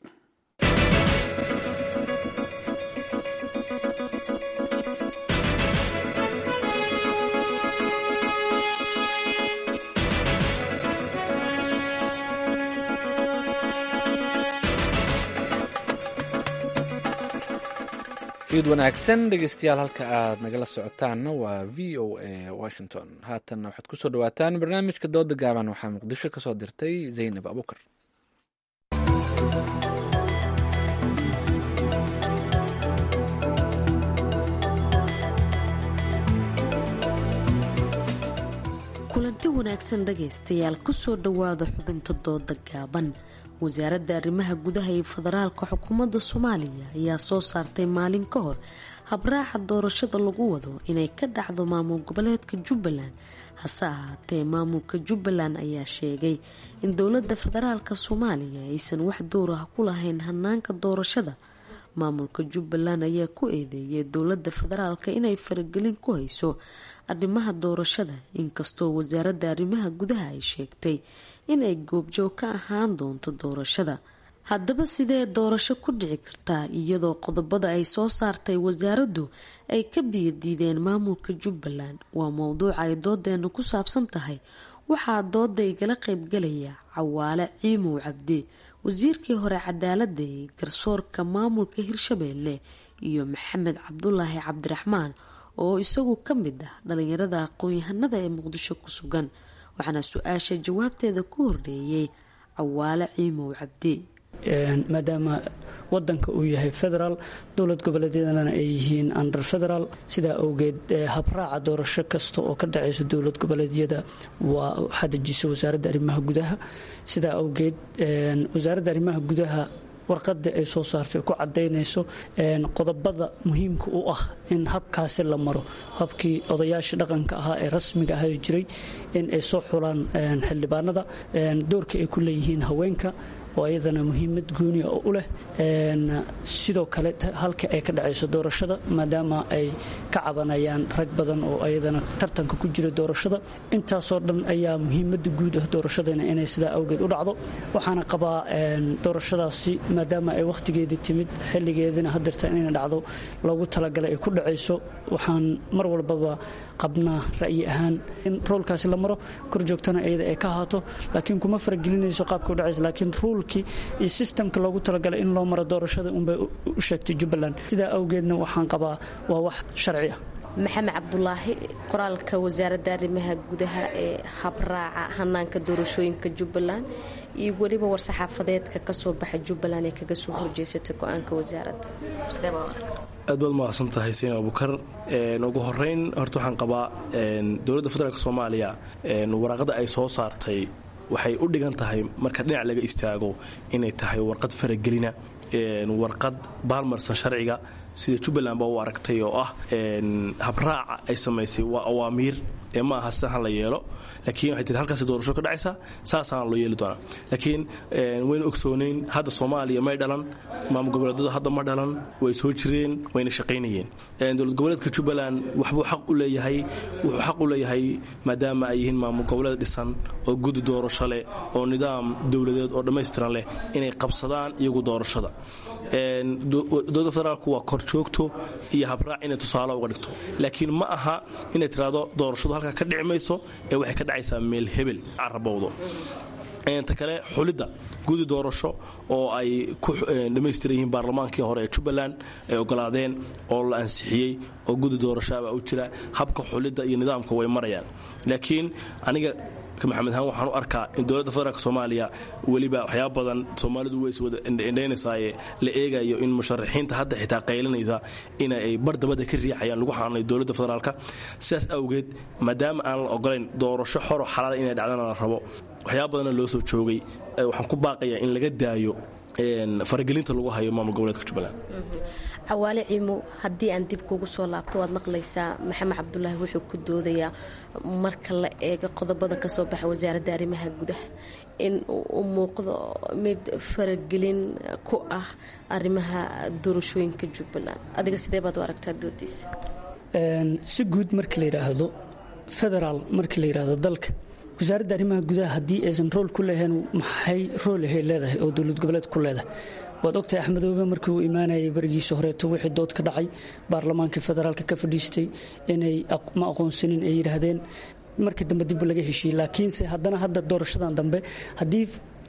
ciid wanaagsan dhegeystayaal halka aad nagala socotaanna waa v o a washington haatanna waxaad kusoo dhawaataan barnaamijka dooda gaaban waxaa muqdisho kasoo dirtay zaynab abukar kulanti wanaagsan dhagaystayaal kusoo dhowaada xubinta dooda gaaban wasaaradda arrimaha gudaha iyo federaalka xukuumadda soomaaliya ayaa soo saartay maalin ka hor habraaca doorashada lagu wado inay ka dhacdo maamul goboleedka jubbaland hase ahaatee maamulka jubbaland ayaa sheegay in dowladda federaalka soomaaliya aysan wax door ah ku lahayn hanaanka doorashada maamulka jubbaland ayaa ku eedeeyay dowladda federaalka inay faragelin ku hayso arrimaha doorashada inkastoo wasaaradda arrimaha gudaha ay sheegtay inay goobjoog ka ahaan doonto doorashada haddaba sidee doorasho ku dhici kartaa iyadoo qodobada ay soo saartay wasaaraddu ay ka biyadiideen maamulka jubbaland waa mowduuca ay doodeenu ku saabsan tahay waxaa dooda igala qaybgalaya cawaale ciimow cabdi wasiirkii hore cadaaladda ee garsoorka maamulka hirshabeelle iyo maxamed cabdulaahi cabdiraxmaan oo isagu ka mid ah dhalinyarada aqoon-yahanada ee muqdisho ku sugan waxaana su-aasha jawaabteeda ku horreeyay cawaale ciimow cabdi maadaama wadanka uu yahay federaal dowlad goboleedyadana ay yihiin under federaal sidaa awgeed habraaca doorasho kasta oo ka dhacaysa dowlad goboleedyada waa waxaa dejisa wasaaradda arrimaha gudaha sidaa awgeed wasaaradda arrimaha gudaha warqada ay soo saartay ku cadaynayso qodobada muhiimka u ah in habkaasi la maro habkii odayaashii dhaqanka ahaa ee rasmiga ahaa jiray in ay soo xulaan xildhibaanada doorka ay ku leeyihiin haweenka oo ayadana muhiimad gooniya oo u leh sidoo kale halka ay ka dhacayso doorashada maadaama ay ka cabanayaan rag badan oo ayadana tartanka ku jira doorashada intaasoo dhan ayaa muhiimada guud ah doorashadana inay sidaa awgeed u dhacdo waxaana qabaa doorashadaasi maadaama ay wakhtigeedii timid xilligeedina hadeerta inay dhacdo loogu talagalay ay ku dhacayso waxaan mar walbaba qabnaa ra'yi ahaan in roolkaasi la maro korjoogtana iyada ay ka ahaato laakiin kuma faragelinayso qaabka u dhacaysa laakiin ruulkii iyo sistamka loogu talagalay in loo maro doorashada unbay u sheegtay jubbaland sidaa awgeedna waxaan qabaa waa wax sharci ah maxamed cabdulaahi qoraalka wasaaradda arrimaha gudaha ee habraaca hanaanka doorashooyinka jubbaland iyo weliba war-saxaafadeedka kasoo baxa jubbaland ee kaga soo horjeesatay go-aanka wasaaradda aad baad mahadsan tahay sayna abukar ugu horeyn horta waxaan qabaa dowladda federaalk soomaaliya waraaqada ay soo saartay waxay u dhigan tahay marka dhinac laga istaago inay tahay warqad faragelina warqad baalmarsan sharciga sida jubbaland baa u aragtay oo ah habraaca ay samaysay waa awaamiir ee ma aha sidahan la yeelo laakiin waxay tii halkaas doorasho ka dhacaysa saasaana loo yeeli doonaa laakiin wayna ogsoonayn hadda soomaaliya may dhalan maamul goboleedyadu hadda ma dhalan way soo jireen wayna shaqaynayeen dowlad goboleedka jubbaland waxbuu xaq u leeyahay wuxuu xaq u leeyahay maadaama ay yihiin maamul goboleed dhisan oo gudi doorasho leh oo nidaam dowladeed oo dhammaystiran leh inay qabsadaan iyagu doorashada dowladda federaalku waa korjoogto iyo habraac inay tusaale uga dhigto laakiin ma aha inay tiraahdo doorashadu halkaa ka dhici mayso ee waxay ka dhacaysaa meel hebel carabowdo ta kale xulidda gudi doorasho oo ay ku dhammaystiran yihiin baarlamaankii hore ee jubbaland ay ogolaadeen oo la ansixiyey oo gudi doorashoabaa u jira habka xulidda iyo nidaamka way marayaan laakiin aniga maxamed ahaan waxaan u arkaa in dowladda federaalk soomaaliya weliba waxyaaba badan soomaalidu way iswada indhaynaysaayee la eegayo in musharaxiinta hadda xitaa qaylinaysa in ay bardabada ka riixayaan lagu xaanay dowladda federaalka sidaas awgeed maadaama aan la ogolayn doorasho xoro xalaala inay dhacdana la rabo waxyaaba badanna loo soo joogay waxaan ku baaqayaa in laga daayo faragelinta lagu hayo maamul goboleedka jubbaland cawaale ciimo haddii aan dib kugu soo laabto waad maqlaysaa maxamed cabdulaahi wuxuu ku doodayaa marka la eego qodobada kasoo baxa wasaaradda arrimaha gudaha in uu muuqdo mid faragelin ku ah arrimaha doorashooyinka jubbaland adiga sidee baad u aragtaa doodiisa si guud marka la yidhaahdo federaal marka la yidhaahdo dalka wasaaradda arrimaha gudaha haddii aysan rool ku lahayn maxay rool ahay leedahay oo dowlad goboleed ku leedahay waad ogtahay axmedoobe markii uu imaanayay barigiisa horeeto wixii dood ka dhacay baarlamaankii federaalka ka fadhiistay inay ma aqoonsanin ay yidhaahdeen markii dambe dib laga heshiiyey laakiinse haddana hadda doorashadan dambe haddii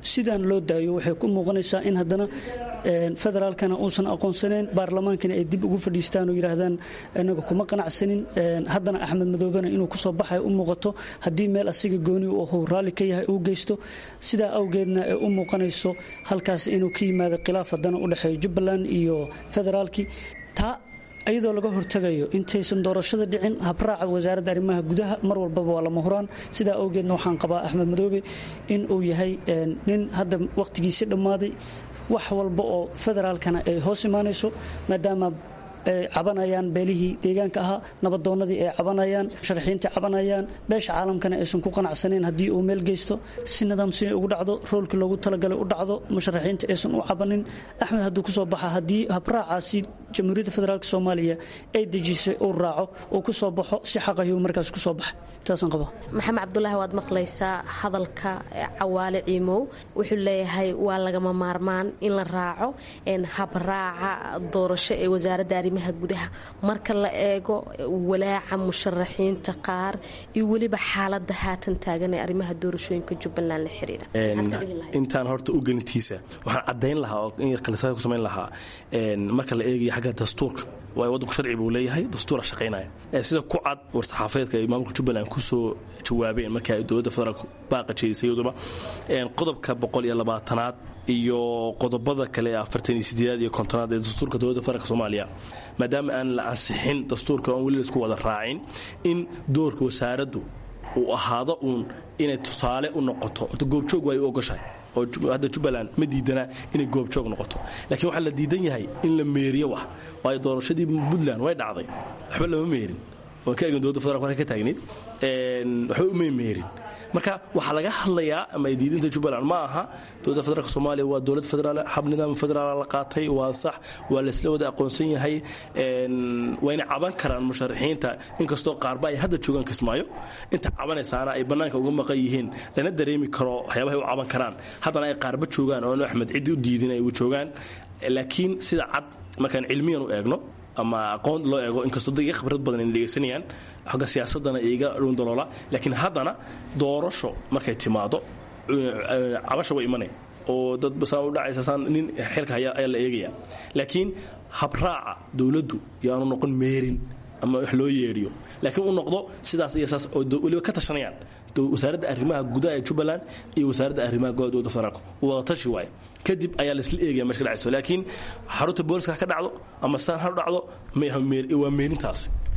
sidaan loo daayo waxay ku muuqanaysaa in haddana federaalkana uusan aqoonsaneyn baarlamaankana ay dib ugu fadhiistaan oo yidhaahdaan inaga kuma qanacsanin haddana axmed madoobena inuu kusoo baxay u muuqato haddii meel asiga gooni u ahuu raalli ka yahay uu geysto sidaa awgeedna ay u muuqanayso halkaas inuu ka yimaado khilaaf haddana u dhexeeyo jubbaland iyo federaalkii taa iyadoo laga hortagayo intaysan doorashada dhicin habraaca wasaaradda arrimaha gudaha mar walbaba waa lama huraan sidaa awgeedna waxaan qabaa axmed madoobe in uu yahay nin hadda wakhtigiisi dhammaaday wax walba oo federaalkana ay hoos imaanayso maadaama ay cabanayaan beelihii deegaanka ahaa nabadoonnadii ay cabanayaan sharaxiintii cabanayaan beesha caalamkana aysan ku qanacsanayn haddii uu meel geysto si nidaamsini ugu dhacdo roolkii loogu talagalay u dhacdo musharaxiinta aysan u cabanin axmed hadduu kusoo baxa haddii habraacaasi jamhuuriyadda federaalk soomaaliya ay dejisay uu raaco uu ku soo baxo si xaqayuu markaas kusoo baxay taasaan qabaa maxamed cabdulaahi waad maqlaysaa hadalka cawaale ciimow wuxuu leeyahay waa lagama maarmaan in la raaco habraaca doorasho ee wasaaradda arrimaha gudaha marka la eego walaaca musharaxiinta qaar iyo weliba xaalada haatan taagan ee arrimaha doorashooyinka jubbaland la xiriira intaan horta u gelintiisa waxaan caddayn lahaa oo in yar kalisaa ku samayn lahaa marka la eegaya xagga dastuurka waayo waddanku sharci buu leeyahay dastuura shaqaynaya sida ku cad war-saxaafeedka ay maamulka jubbaland kusoo jawaabeen markii ay dowladda federaalk baaqa jeedisay iyaduba qodobka boqol iyo labaatanaad iyo qodobada kale ee afartan iyo sideedaad iyo kontonaad ee dastuurka dowladda federaalk soomaaliya maadaama aan la ansixin dastuurka oon weli laisku wada raacin in doorka wasaaraddu uu ahaado uun inay tusaale u noqoto orta goobjoog waa ay u ogoshahay oo hadda jubbaland ma diidana inay goobjoog noqoto laakiin waxaa la diidan yahay in la meeriyo wax waayo doorashadii puntland way dhacday waxba lama meerin waan ka egin dowladda federalk halka ka taagnayd waxba uma meerin marka waxaa laga hadlayaa ama ay diidinta jubbaland ma aha dowladda federaalk soomaaliya waa dowlad federaal hab nidaam federaal la qaatay waa sax waa laysla wada aqoonsan yahay wayna caban karaan musharaxiinta inkastoo qaarba ay hadda joogaan kismaayo inta cabanaysaana ay bannaanka uga maqan yihiin lana dareemi karo waxyaabahay u caban karaan haddana ay qaarba joogaan oo axmed ciddi u diidin ay joogaan laakiin sida cad markaan cilmiyan u eegno ama aqoon loo eego inkastoo dad iga khibrad badan ay dhegaysanayaan xogga siyaasadana iga dhundaloola laakiin haddana doorasho markay timaado cabasha way imanaya oo dad basaan u dhacaysa saan nin xilka haya ayaa la eegaya laakiin habraaca dowladdu yaanu noqon meerin ama wax loo yeedhiyo laakiin u noqdo sidaas iyo saas oo weliba ka tashanayaan wasaaradda arrimaha gudaha ee jubbaland iyo wasaaradda arrimaha gudaha dowladda federaalk wada tashi waaye kadib ayaa laisla eegaya meesha ka dhacayso laakiin xarunta booliska ha ka dhacdo ama saan ha dhacdo waa meerintaas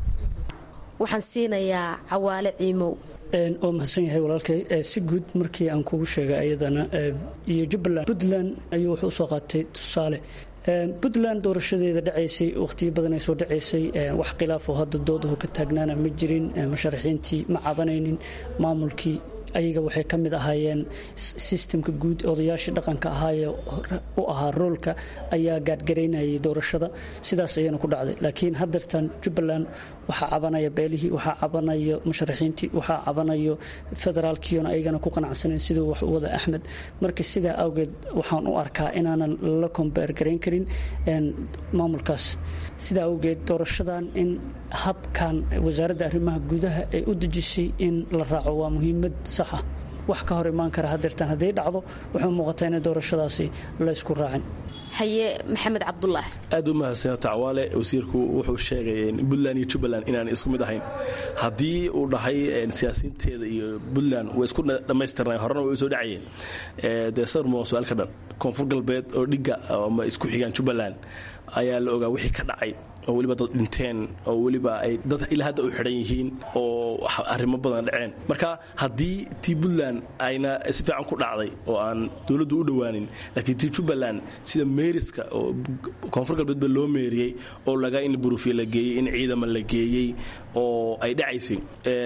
waxaan siinayaa cawaale ciimow oo mahadsan yahay walaalkay si guud markii aan kugu sheegay ayadana iyo jubbaland puntland ayuu wuxuu usoo qaatay tusaale puntland doorashadeeda dhacaysay wakhtiyo badan ay soo dhacaysay wax khilaaf oo hadda doodahu ka taagnaana ma jirin musharaxiintii ma cabanaynin maamulkii ayaga waxay ka mid ahaayeen sistemka guud odayaashii dhaqanka ahaayee u ahaa roolka ayaa gaadgaraynayay doorashada sidaas ayayna ku dhacday laakiin haddeertan jubbaland waxaa cabanaya beelihii waxaa cabanaya musharaxiintii waxaa cabanayo federaalkiiona ayagana ku qanacsanayn siduu wax u wada axmed marka sidaa awgeed waxaan u arkaa inaanan la kombeer garayn karin maamulkaas sidaa awgeed doorashadan in habkan wasaaradda arrimaha gudaha ay u dejisay in la raaco waa muhiimad sax ah wax ka hor imaan kara hadeertaan hadday dhacdo waxay muuqataa inay doorashadaasi laysku raacin haye maxamed cabdulaahi aad u mahadsan tacawaale wasiirku wuxuu sheegay puntland iyo jubbaland inaan isku mid ahayn haddii uu dhahay siyaasiyiinteeda iyo puntland way isku dhammaystirnay horena way soo dhacayeen dee sarmo su-aal ka dhan koonfur galbeed oo dhigga ama isku xigaan jubbaland ayaa la ogaa wixii ka dhacay oo weliba dad dhinteen oo weliba ay dad ilaa hadda u xidhan yihiin oo arrimo badan dhaceen marka haddii tii puntland ayna si fiican ku dhacday oo aan dowladdu u dhowaanin laakiin tii jubbaland sida meeriska oo koonfur galbeed ba loo meeriyey oo laga in burufiya la geeyey in ciidama la geeyey oo ay dhacaysay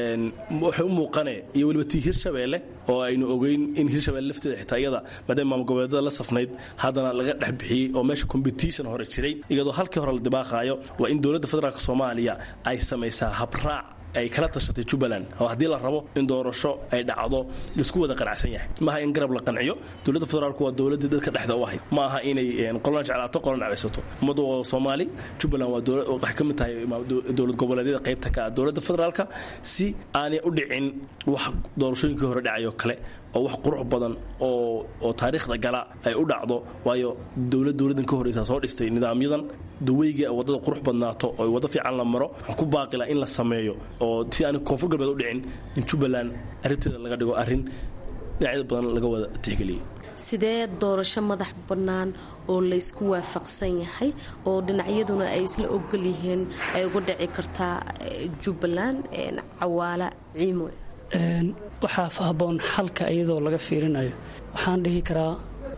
waxay u muuqane iyo weliba tii hirshabeelle oo aynu ogeyn in hirshabeelle lafteeda xitaa iyada maadaama maamul goboleedada la safnayd haddana laga dhex bixiyey oo meesha competition hore jiray iyadoo halkii hore la dibaaqaayo waa in dowladda federaalk soomaaliya ay samaysaa habraac ay kala tashatay jubbaland oo haddii la rabo in doorasho ay dhacdo laisku wada qanacsan yahay maaha in garab la qanciyo dowladda federaalku waa dowladdii dadka dhexda u ahayd ma aha inay qolan jeclaato qolan cabeysato ummaddu waa soomaali jubbaland waa waxay ka mid tahay dowlad goboleedyada qaybta ka ah dowladda federaalka si aanay u dhicin wax doorashooyinkii hore dhacayo kale oo wax qurux badan oo oo taariikhda gala ay u dhacdo waayo dowlad dowladdan ka horreysa soo dhistay nidaamyadan daweyga waddada qurux badnaato oo waddo fiican la maro waxaan ku baaqila in la sameeyo oo si aan koonfur galbeed u dhicin in jubbaland arrinteeda laga dhigo arrin dhinacyada badan laga wada tixgeliyay sidee doorasho madax bannaan oo laysku waafaqsan yahay oo dhinacyaduna ay isla ogol yihiin ay uga dhici kartaa jubbaland cawaala ciimo waxaa haboon xalka iyadoo laga fiirinayo waxaan dhihi karaa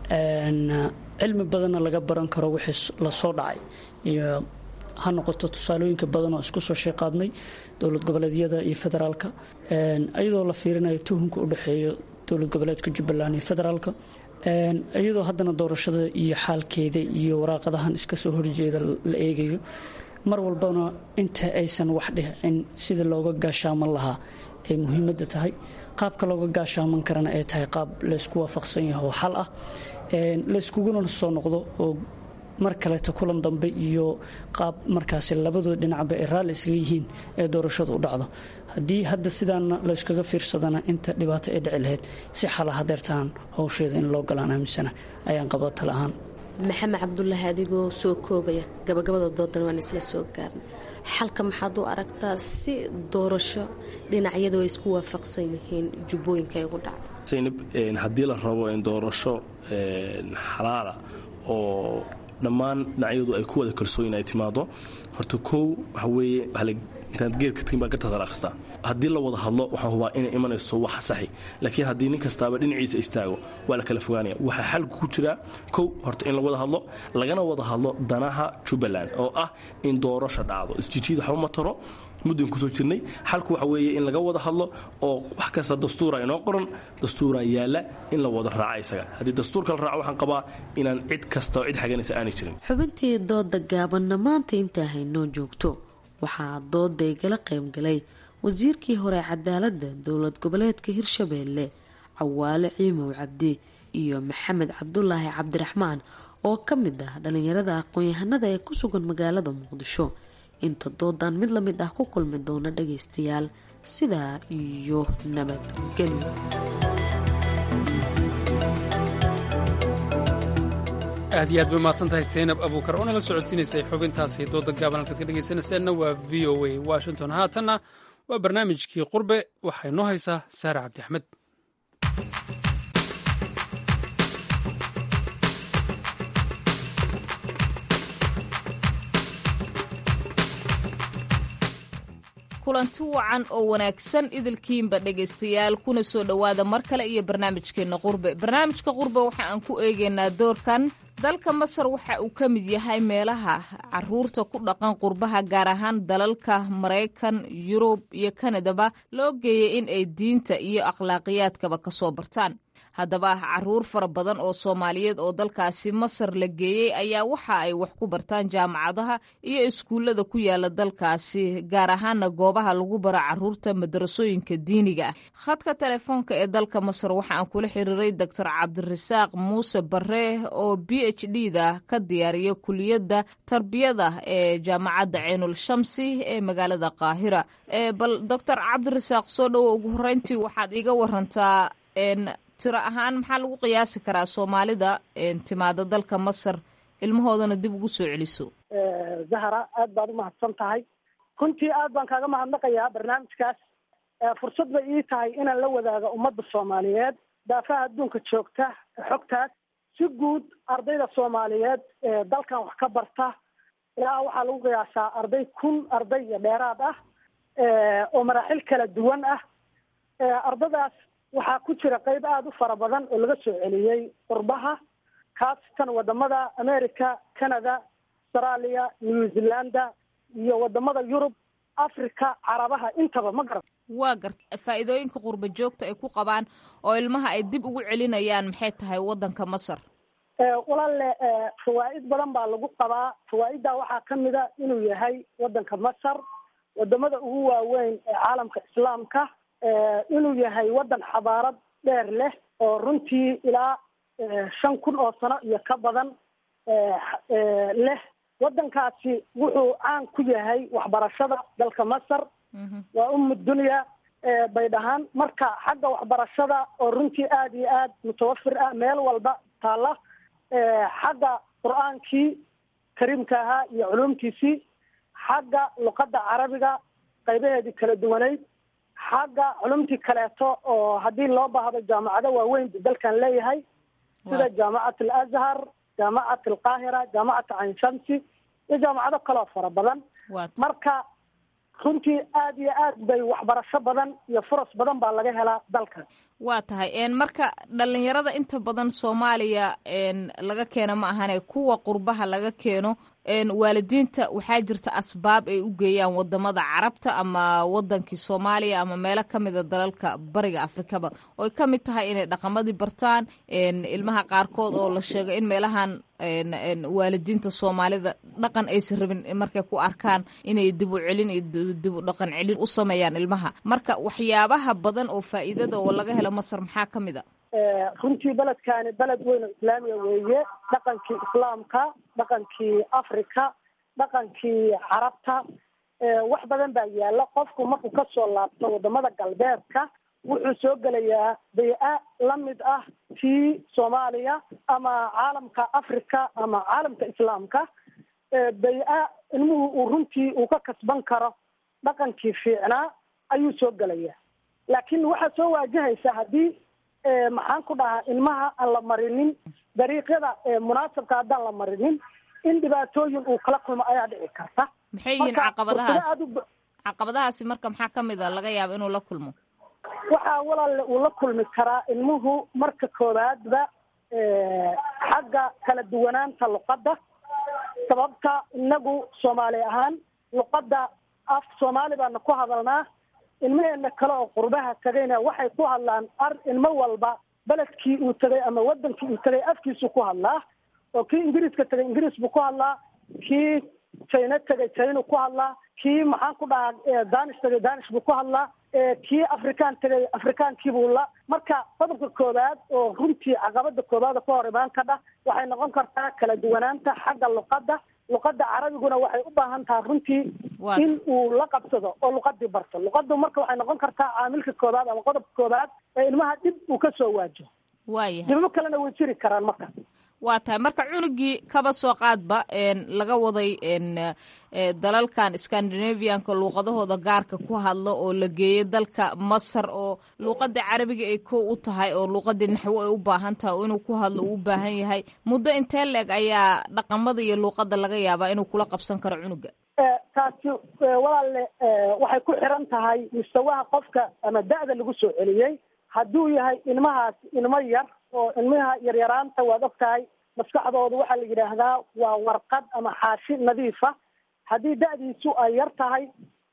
cilmi badanna laga baran karo wixii lasoo dhacay iyo ha noqoto tusaalooyinka badan oo isku soo sheeqaadnay dowlad goboleedyada iyo federaalka iyadoo la fiirinayo tuhunka u dhexeeyo dowlad goboleedka jubbaland iyo federaalka iyadoo haddana doorashada iyo xaalkeeda iyo waraaqadahan iska soo horjeeda la eegayo mar walbana inta aysan wax dhicin sida looga gaashaaman lahaa ay muhiimadda tahay qaabka looga gaashaaman karana ay tahay qaab laysku waafaqsan yahay oo xal ah layskuguna soo noqdo oo mar kaleeta kulan dambe iyo qaab markaasi labadoo dhinacba ay raalli isaga yihiin ee doorashadu u dhacdo haddii hadda sidaana layskaga fiirsadana inta dhibaato ay dhici lahayd si xala hadeertaan howsheeda in loo galaan aaminsana ayaan qaba tala ahaan maxamed cabdulaahi adigoo soo koobaya gabagabada doodan waan isla soo gaarnay xalka maxaad u aragtaa si doorasho dhinacyadu ay isku waafaqsan yihiin jubbooyinka ay ugu dhacdo saynab haddii la rabo in doorasho xalaala oo dhammaan dhinacyadu ay ku wada kalsooyin ay timaado horta kow waxa weeye intaad geedka tagin baa gartaas la akhristaa haddii la wada hadlo waxaan hubaa inay imanayso wax saxi laakiin haddii nin kastaaba dhinaciisa istaago waa la kala fogaanaya waxaa xalku ku jiraa kow horta in la wada hadlo lagana wada hadlo danaha jubbaland oo ah in doorasha dhacdo isjijiid waxba ma taro muddan kusoo jirnay xalku waxa weeye in laga wada hadlo oo wax kasta dastuura inoo qoran dastuura yaalla in la wada raaca isaga haddii dastuurka la raaco waxaan qabaa inaan cid kasta oo cid xaganaysa aanay jirin xubintii dooda gaabanna maanta intaa haynoo joogto waxaa dooday gala qaybgalay wasiirkii hore cadaaladda dowlad goboleedka hirshabeelle cawaale ciimow cabdi iyo maxamed cabdulaahi cabdiraxmaan oo ka mid ah dhalinyarada aqoon-yahanada ee ku sugan magaalada muqdisho inta doodan mid lamid ah ku kulmi doona dhagaystayaal sidaa iyo nabadgelyo aad iyo aad bay umahadsan tahay saynab abuukar oo nala socodsiinaysay xubintaasi dooda gaaban halkaad ka dhegaysanayseena waa v o a washington haatanna waa barnaamijkii qurbe waxay noo haysaa saare cabdi axmed kulanti wacan oo wanaagsan idilkiinba dhegaystayaal kuna soo dhowaada mar kale iyo barnaamijkeenna qurbe barnaamijka qurbe waxa aan ku eegaynaa doorkan dalka masar waxa uu ka mid yahay meelaha caruurta ku dhaqan qurbaha gaar ahaan dalalka maraykan yurub iyo kanadaba loo geeyay in ay diinta iyo akhlaaqiyaadkaba ka soo bartaan haddaba caruur fara badan oo soomaaliyeed oo dalkaasi masar la geeyey ayaa waxa ay wax ku bartaan jaamacadaha iyo iskuullada ku yaala dalkaasi gaar ahaana goobaha lagu bara caruurta madarasooyinka diiniga ah khadka telefoonka ee dalka masar waxa aan kula xiriiray doctor cabdirasaaq muuse bare oo b h d da ka diyaariya kuliyadda tarbiyada ee jaamacadda ceenul shamsi ee magaalada qaahira bal doctor cabdirasaaq soo dhowo ugu horeyntii waxaad iga warantaa tiro ahaan maxaa lagu qiyaasi karaa soomaalida timaada dalka masar ilmahoodana dib ugu soo celiso zahra aad baad umahadsan tahay runtii aad baan kaaga mahadnaqayaa barnaamijkaas fursad bay ii tahay inaan la wadaago ummadda soomaaliyeed daafaha adduunka joogta xogtaas si guud ardayda soomaaliyeed ee dalkan wax ka barta ilaa waxaa lagu qiyaasaa arday kun arday iyo dheeraad ah oo maraaxil kala duwan ah ardadaas waxaa ku jira qeyb aada u fara badan oo laga soo celiyey qurbaha khaasatan wadamada america canada australia new zealanda iyo wadamada yurub africa carabaha intaba ma garan waa garta faa'iidooyinka qurba joogta ay ku qabaan oo ilmaha ay dib ugu celinayaan maxay tahay waddanka masar walaale fawaa'id badan baa lagu qabaa fawaa'iddaa waxaa ka mid a inuu yahay waddanka masar wadamada ugu waaweyn ee caalamka islaamka inuu yahay waddan xabaarad dheer leh oo runtii ilaa shan kun oo sano iyo ka badan leh waddankaasi wuxuu caan ku yahay waxbarashada dalka masar waa umu dunya bay dhahaan marka xagga waxbarashada oo runtii aada iyo aad mutawafir ah meel walba taalla xagga qur-aankii kariimka ahaa iyo culuumtiisii xagga luqadda carabiga qaybaheedii kala duwaneyd xagga culumtii kaleeto oo haddii loo baahdo jaamacado waaweyn bu dalkan leeyahay sida jaamacat alazhar jaamacat alqaahira jaamacat cayn shamsi iyo jaamacado kaleo fara badan marka runtii aada iyo aad bay waxbarasho badan iyo furas badan baa laga helaa dalkan waa tahay marka dhalinyarada inta badan soomaaliya laga keeno ma ahane kuwa qurbaha laga keeno waalidiinta waxaa jirta asbaab ay u geeyaan wadamada carabta ama wadankii soomaaliya ama meelo kamida dalalka bariga afrikaba oy ka mid tahay inay dhaqamadii bartaan ilmaha qaarkood oo la sheego in meelahan waalidiinta soomaalida dhaqan aysan rabin markay ku arkaan inay dib u celin iyo dib u dhaqan celin u sameeyaan ilmaha marka waxyaabaha badan oo faa'iidada oo laga helo masar maxaa ka mid a runtii beledkaani beled weyn oo islaamiga weeye dhaqankii islaamka dhaqankii africa dhaqankii carabta wax badan baa yaala qofku markuu kasoo laabto wadamada galbeedka wuxuu soo gelayaa bay-a lamid ah tii soomaaliya ama caalamka africa ama caalamka islaamka bay-a ilmuhu uu runtii uu ka kasban karo dhaqankii fiicnaa ayuu soo gelayaa laakiin waxaa soo waajahaysa haddii maxaan ku dhahaa ilmaha aan la marinin dariiqyada munaasabka haddaan la marinin in dhibaatooyin uu kala kulmo ayaa dhici karta maxay yihiin caqabadahaas caqabadahaasi marka maxaa ka mid a laga yaaba inuu la kulmo waxaa walaalle uu la kulmi karaa ilmuhu marka koowaadba xagga kala duwanaanta luqadda sababta inagu soomaali ahaan luqadda af soomaali baana ku hadalnaa ilmaheena kale oo qurbaha tagayna waxay ku hadlaan ar ilmo walba beledkii uu tegay ama wadankii uu tegay afkiisu ku hadlaa oo kii ingiriiska tegay ingiriis buu ku hadlaa kii china tegay china ku hadlaa kii maxaan ku dhahaa danish tegay danish buu ku hadlaa kii afrikaan tegay afrikaankiibuu la marka qodobka koowaad oo runtii caqabada koowaada ka hor imaan kadha waxay noqon kartaa kala duwanaanta xagga luqadda luqadda carabiguna waxay u baahan tahay runtii in uu la qabsado oo luqadii barto luqadu marka waxay noqon kartaa caamilka koowaad ama qodobka koowaad ee ilmaha dhib uu kasoo waajo waayahay dibamo kalena way jiri karaan marka waa tahay marka cunugii kaba soo qaadba laga waday dalalkan scandinavianka luuqadahooda gaarka ku hadlo oo la geeyay dalka masar oo luuqada carabiga ay ko u tahay oo luuqadii naxwo ay u baahan tahay oo inuu ku hadlo uu u baahan yahay muddo intee leeg ayaa dhaqamada iyo luuqada laga yaabaa inuu kula qabsan karo cunuga taasi walaalle waxay ku xiran tahay mustawaha qofka ama da-da lagu soo celiyey hadduu yahay ilmahaas ilmo yar oo ilmaha yaryaraanta waad og tahay maskaxdooda waxaa la yidhaahdaa waa warqad ama xaashi nadiifa haddii da-diisu ay yar tahay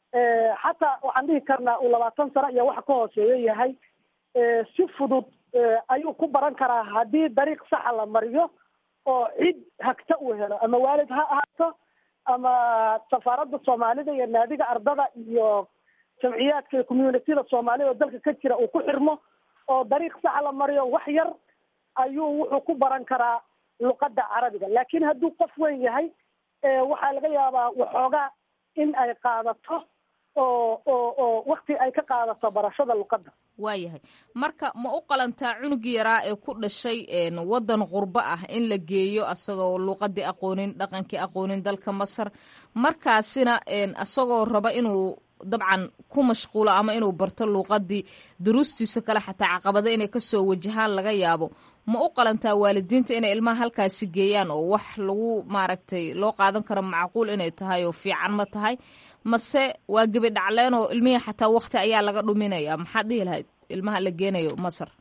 xataa waxaan dhihi karnaa uu labaatan sano iyo waxa ka hooseeyo yahay si fudud ayuu ku baran karaa haddii dariiq saxa la mariyo oo cid hagta uu helo ama waalid ha ahaato ama safaaradda soomaalida iyo naadiga ardada iyo jamciyaadka iyo communitida soomaalida oo dalka ka jira uu ku xirmo oo dariiq saxa la mariyo wax yar ayuu wuxuu ku baran karaa luqadda carabiga laakiin hadduu qof weyn yahay waxaa laga yaabaa waxoogaa in ay qaadato oo oo oo wakti ay ka qaadato barashada luqadda waayahay marka ma u qalantaa cunugii yaraa ee ku dhashay waddan qurbo ah in la geeyo asagoo luuqadii aqoonin dhaqankii aqoonin dalka masar markaasina asagoo raba inuu dabcan ku mashquulo ama inuu barto luuqadii duruustiisa kale xataa caqabado inay kasoo wajahaan laga yaabo ma u qalantaa waalidiinta inay ilmaha halkaasi geeyaan oo wax lagu maaragtay loo qaadan karo macquul inay tahay oo fiican ma tahay mase waa gebi dhacleen oo ilmihii xataa wakti ayaa laga dhuminaya maxaad dhihi lahayd ilmaha la geenayo masar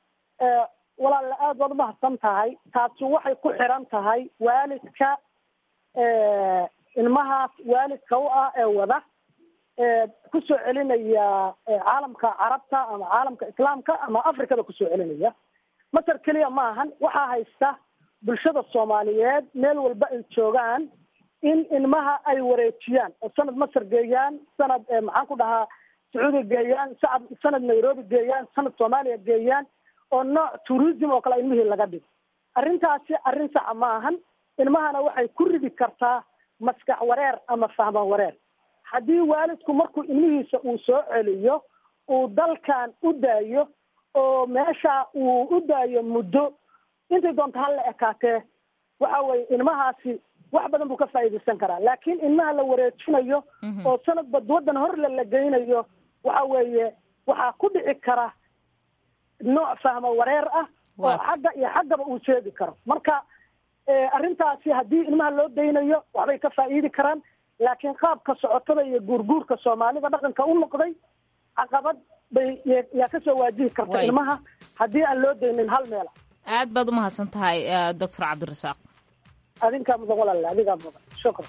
walaalle aada baad umahadsan tahay taasi waxay ku xiran tahay waalidka ilmahaas waalidka u ah ee wada kusoo celinaya caalamka carabta ama caalamka islaamka ama afrikada kusoo celinaya masar keliya ma ahan waxaa haysta bulshada soomaaliyeed meel walba ay joogaan in ilmaha ay wareejiyaan oo sanad masar geeyaan sanad maxaan ku dhahaa sacuudiga geeyaan sacad sanad nairobi geeyaan sanad soomaaliya geeyaan oo nooc tourism oo kale ilmihii laga dhigo arrintaasi arrin saxa ma ahan ilmahana waxay ku ridi kartaa maskax wareer ama fahman wareer haddii waalidku markuu ilmihiisa uu soo celiyo uu dalkan u daayo oo meesha uu u daayo muddo intay doonto ha la ekaatee waxa weye ilmahaasi wax badan buu ka faa'iidaysan karaa laakiin ilmaha la wareejinayo oo sanadba waddan horle la geynayo waxa weeye waxaa ku dhici kara nooc fahmo wareer ah oo xagga iyo xaggaba uu sheegi karo marka arrintaasi haddii ilmaha loo daynayo waxbay ka faa'iidi karaan laakiin qaabka socotada iyo guurguurka soomaalida dhaqanka u noqday caqabad bay yaa kasoo waajihi karta ilmaha haddii aan loo daynin hal meela aad baad u mahadsan tahay doctor cabdirasaaq adinkaa mudan walaale adigaa mudan shukran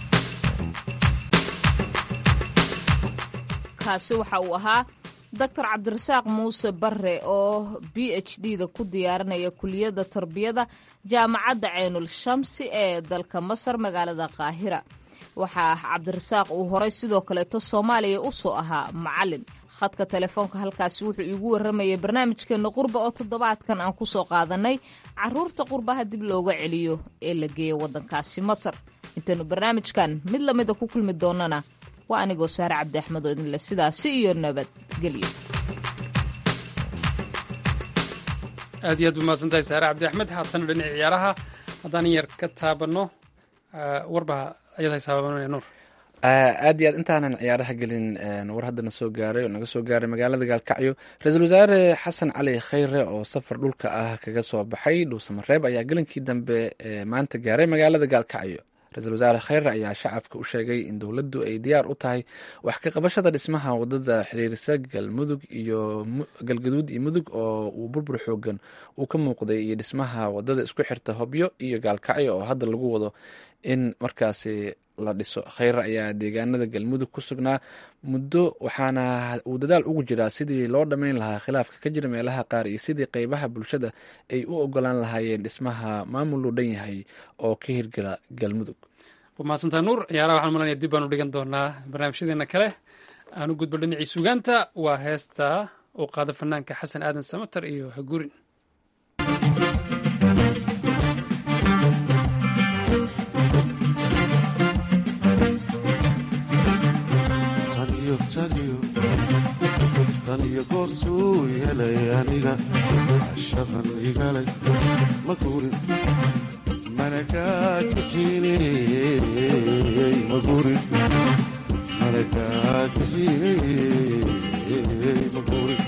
kaasi waxa uu ahaa doctor cabdirasaaq muuse bare oo b h d da ku diyaarinaya kuliyadda tarbiyada jaamacadda ceynul shamsi ee dalka masar magaalada qaahira waxaa cabdirasaaq uu horay sidoo kaleeto soomaaliya u soo ahaa macalin khadka telefoonka halkaasi wuxuu iigu waramayay barnaamijkeena qurba oo toddobaadkan aan kusoo qaadanay caruurta qurbaha dib looga celiyo ee la geeya waddankaasi masar intaynu barnaamijkan mid lamida ku kulmi doonana waa anigoo saare cabdi axmed oo idinle sidaasi iyo nabadgelyo aad iyo aad u mahadsan tahay saare cabdi axmed haatana dhinaci ciyaaraha haddaan yar ka taabanno warbaha ayad haysaabaabanaya nuur aad iyo aad intaanan ciyaaraha gelin war haddana soo gaaray oo naga soo gaaray magaalada gaalkacyo ra-iisul wasaare xasan cali khayre oo safar dhulka ah kaga soo baxay dhuusamareeb ayaa gelinkii dambe maanta gaaray magaalada gaalkacyo ra-iisul wasaare khayre ayaa shacabka u sheegay in dowladdu ay diyaar u tahay wax ka qabashada dhismaha wadada xiriirisa galmudug iyo galgaduud iyo mudug oo uu burbur xoogan uu ka muuqday iyo dhismaha wadada isku xirta hobyo iyo gaalkacyo oo hadda lagu wado in markaasi la dhiso khayre ayaa deegaanada galmudug ku sugnaa muddo waxaana uu dadaal ugu jiraa sidii loo dhammayn lahaa khilaafka ka jira meelaha qaar iyo sidii qeybaha bulshada ay u ogolaan lahaayeen dhismaha maamul loo dhan yahay oo ka hirgala galmudug waa mahadsantaha nuur ciyaaraha waxaan malanaya dib baan u dhigan doonaa barnaamijyadeena kale aan u gudbo dhinacii sugaanta waa heesta uu qaado fanaanka xasan aadan samatar iyo hagurin tan iyo goorsuu helay aniga shaqan igalay ma guurin mana kaa kaxiiney ma guurin mana kaa kaxiiney ma guurin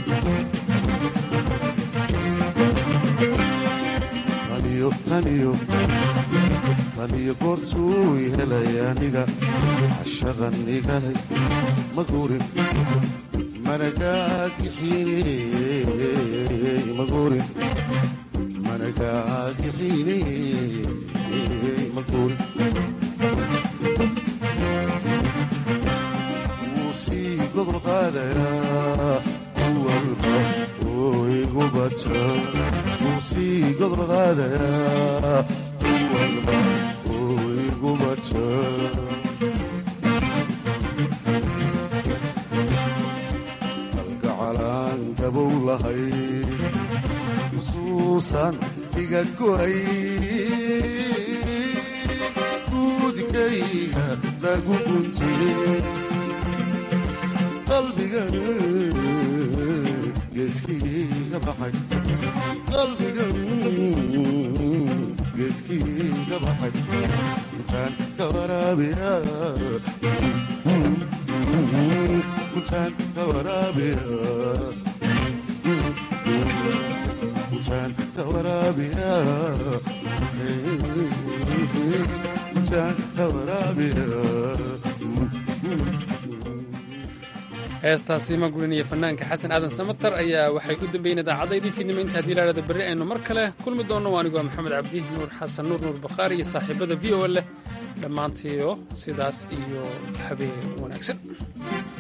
taniyo taniyo taniyo goorsuu helay aniga shaqan igalay ma guurin maguurin managaagixine maguurin wuu sii gobol qaadayaa kuwalba oo igu badsa wuu sii gobol qaadayaa kuwalba oo igu badsa xusuusan iga goray guudkayga lagu guntiyey qalbigan geedkiiga baxay qalbigan geedkiiga baxay intaan ka waraabiya intaan ka waraabiya heestaasi magurin iyo fanaanka xasan aadan samatar ayaa waxay u dambeeyeen idaacaddaydii fiidnimo inta haddii laadhada berri aynu mar kale kulmi doonno anigu waa maxamed cabdi nuur xasan nuur nuur bakhaari iyo saaxiibada v o leh dhammaantiio sidaas iyo habeen wanaagsan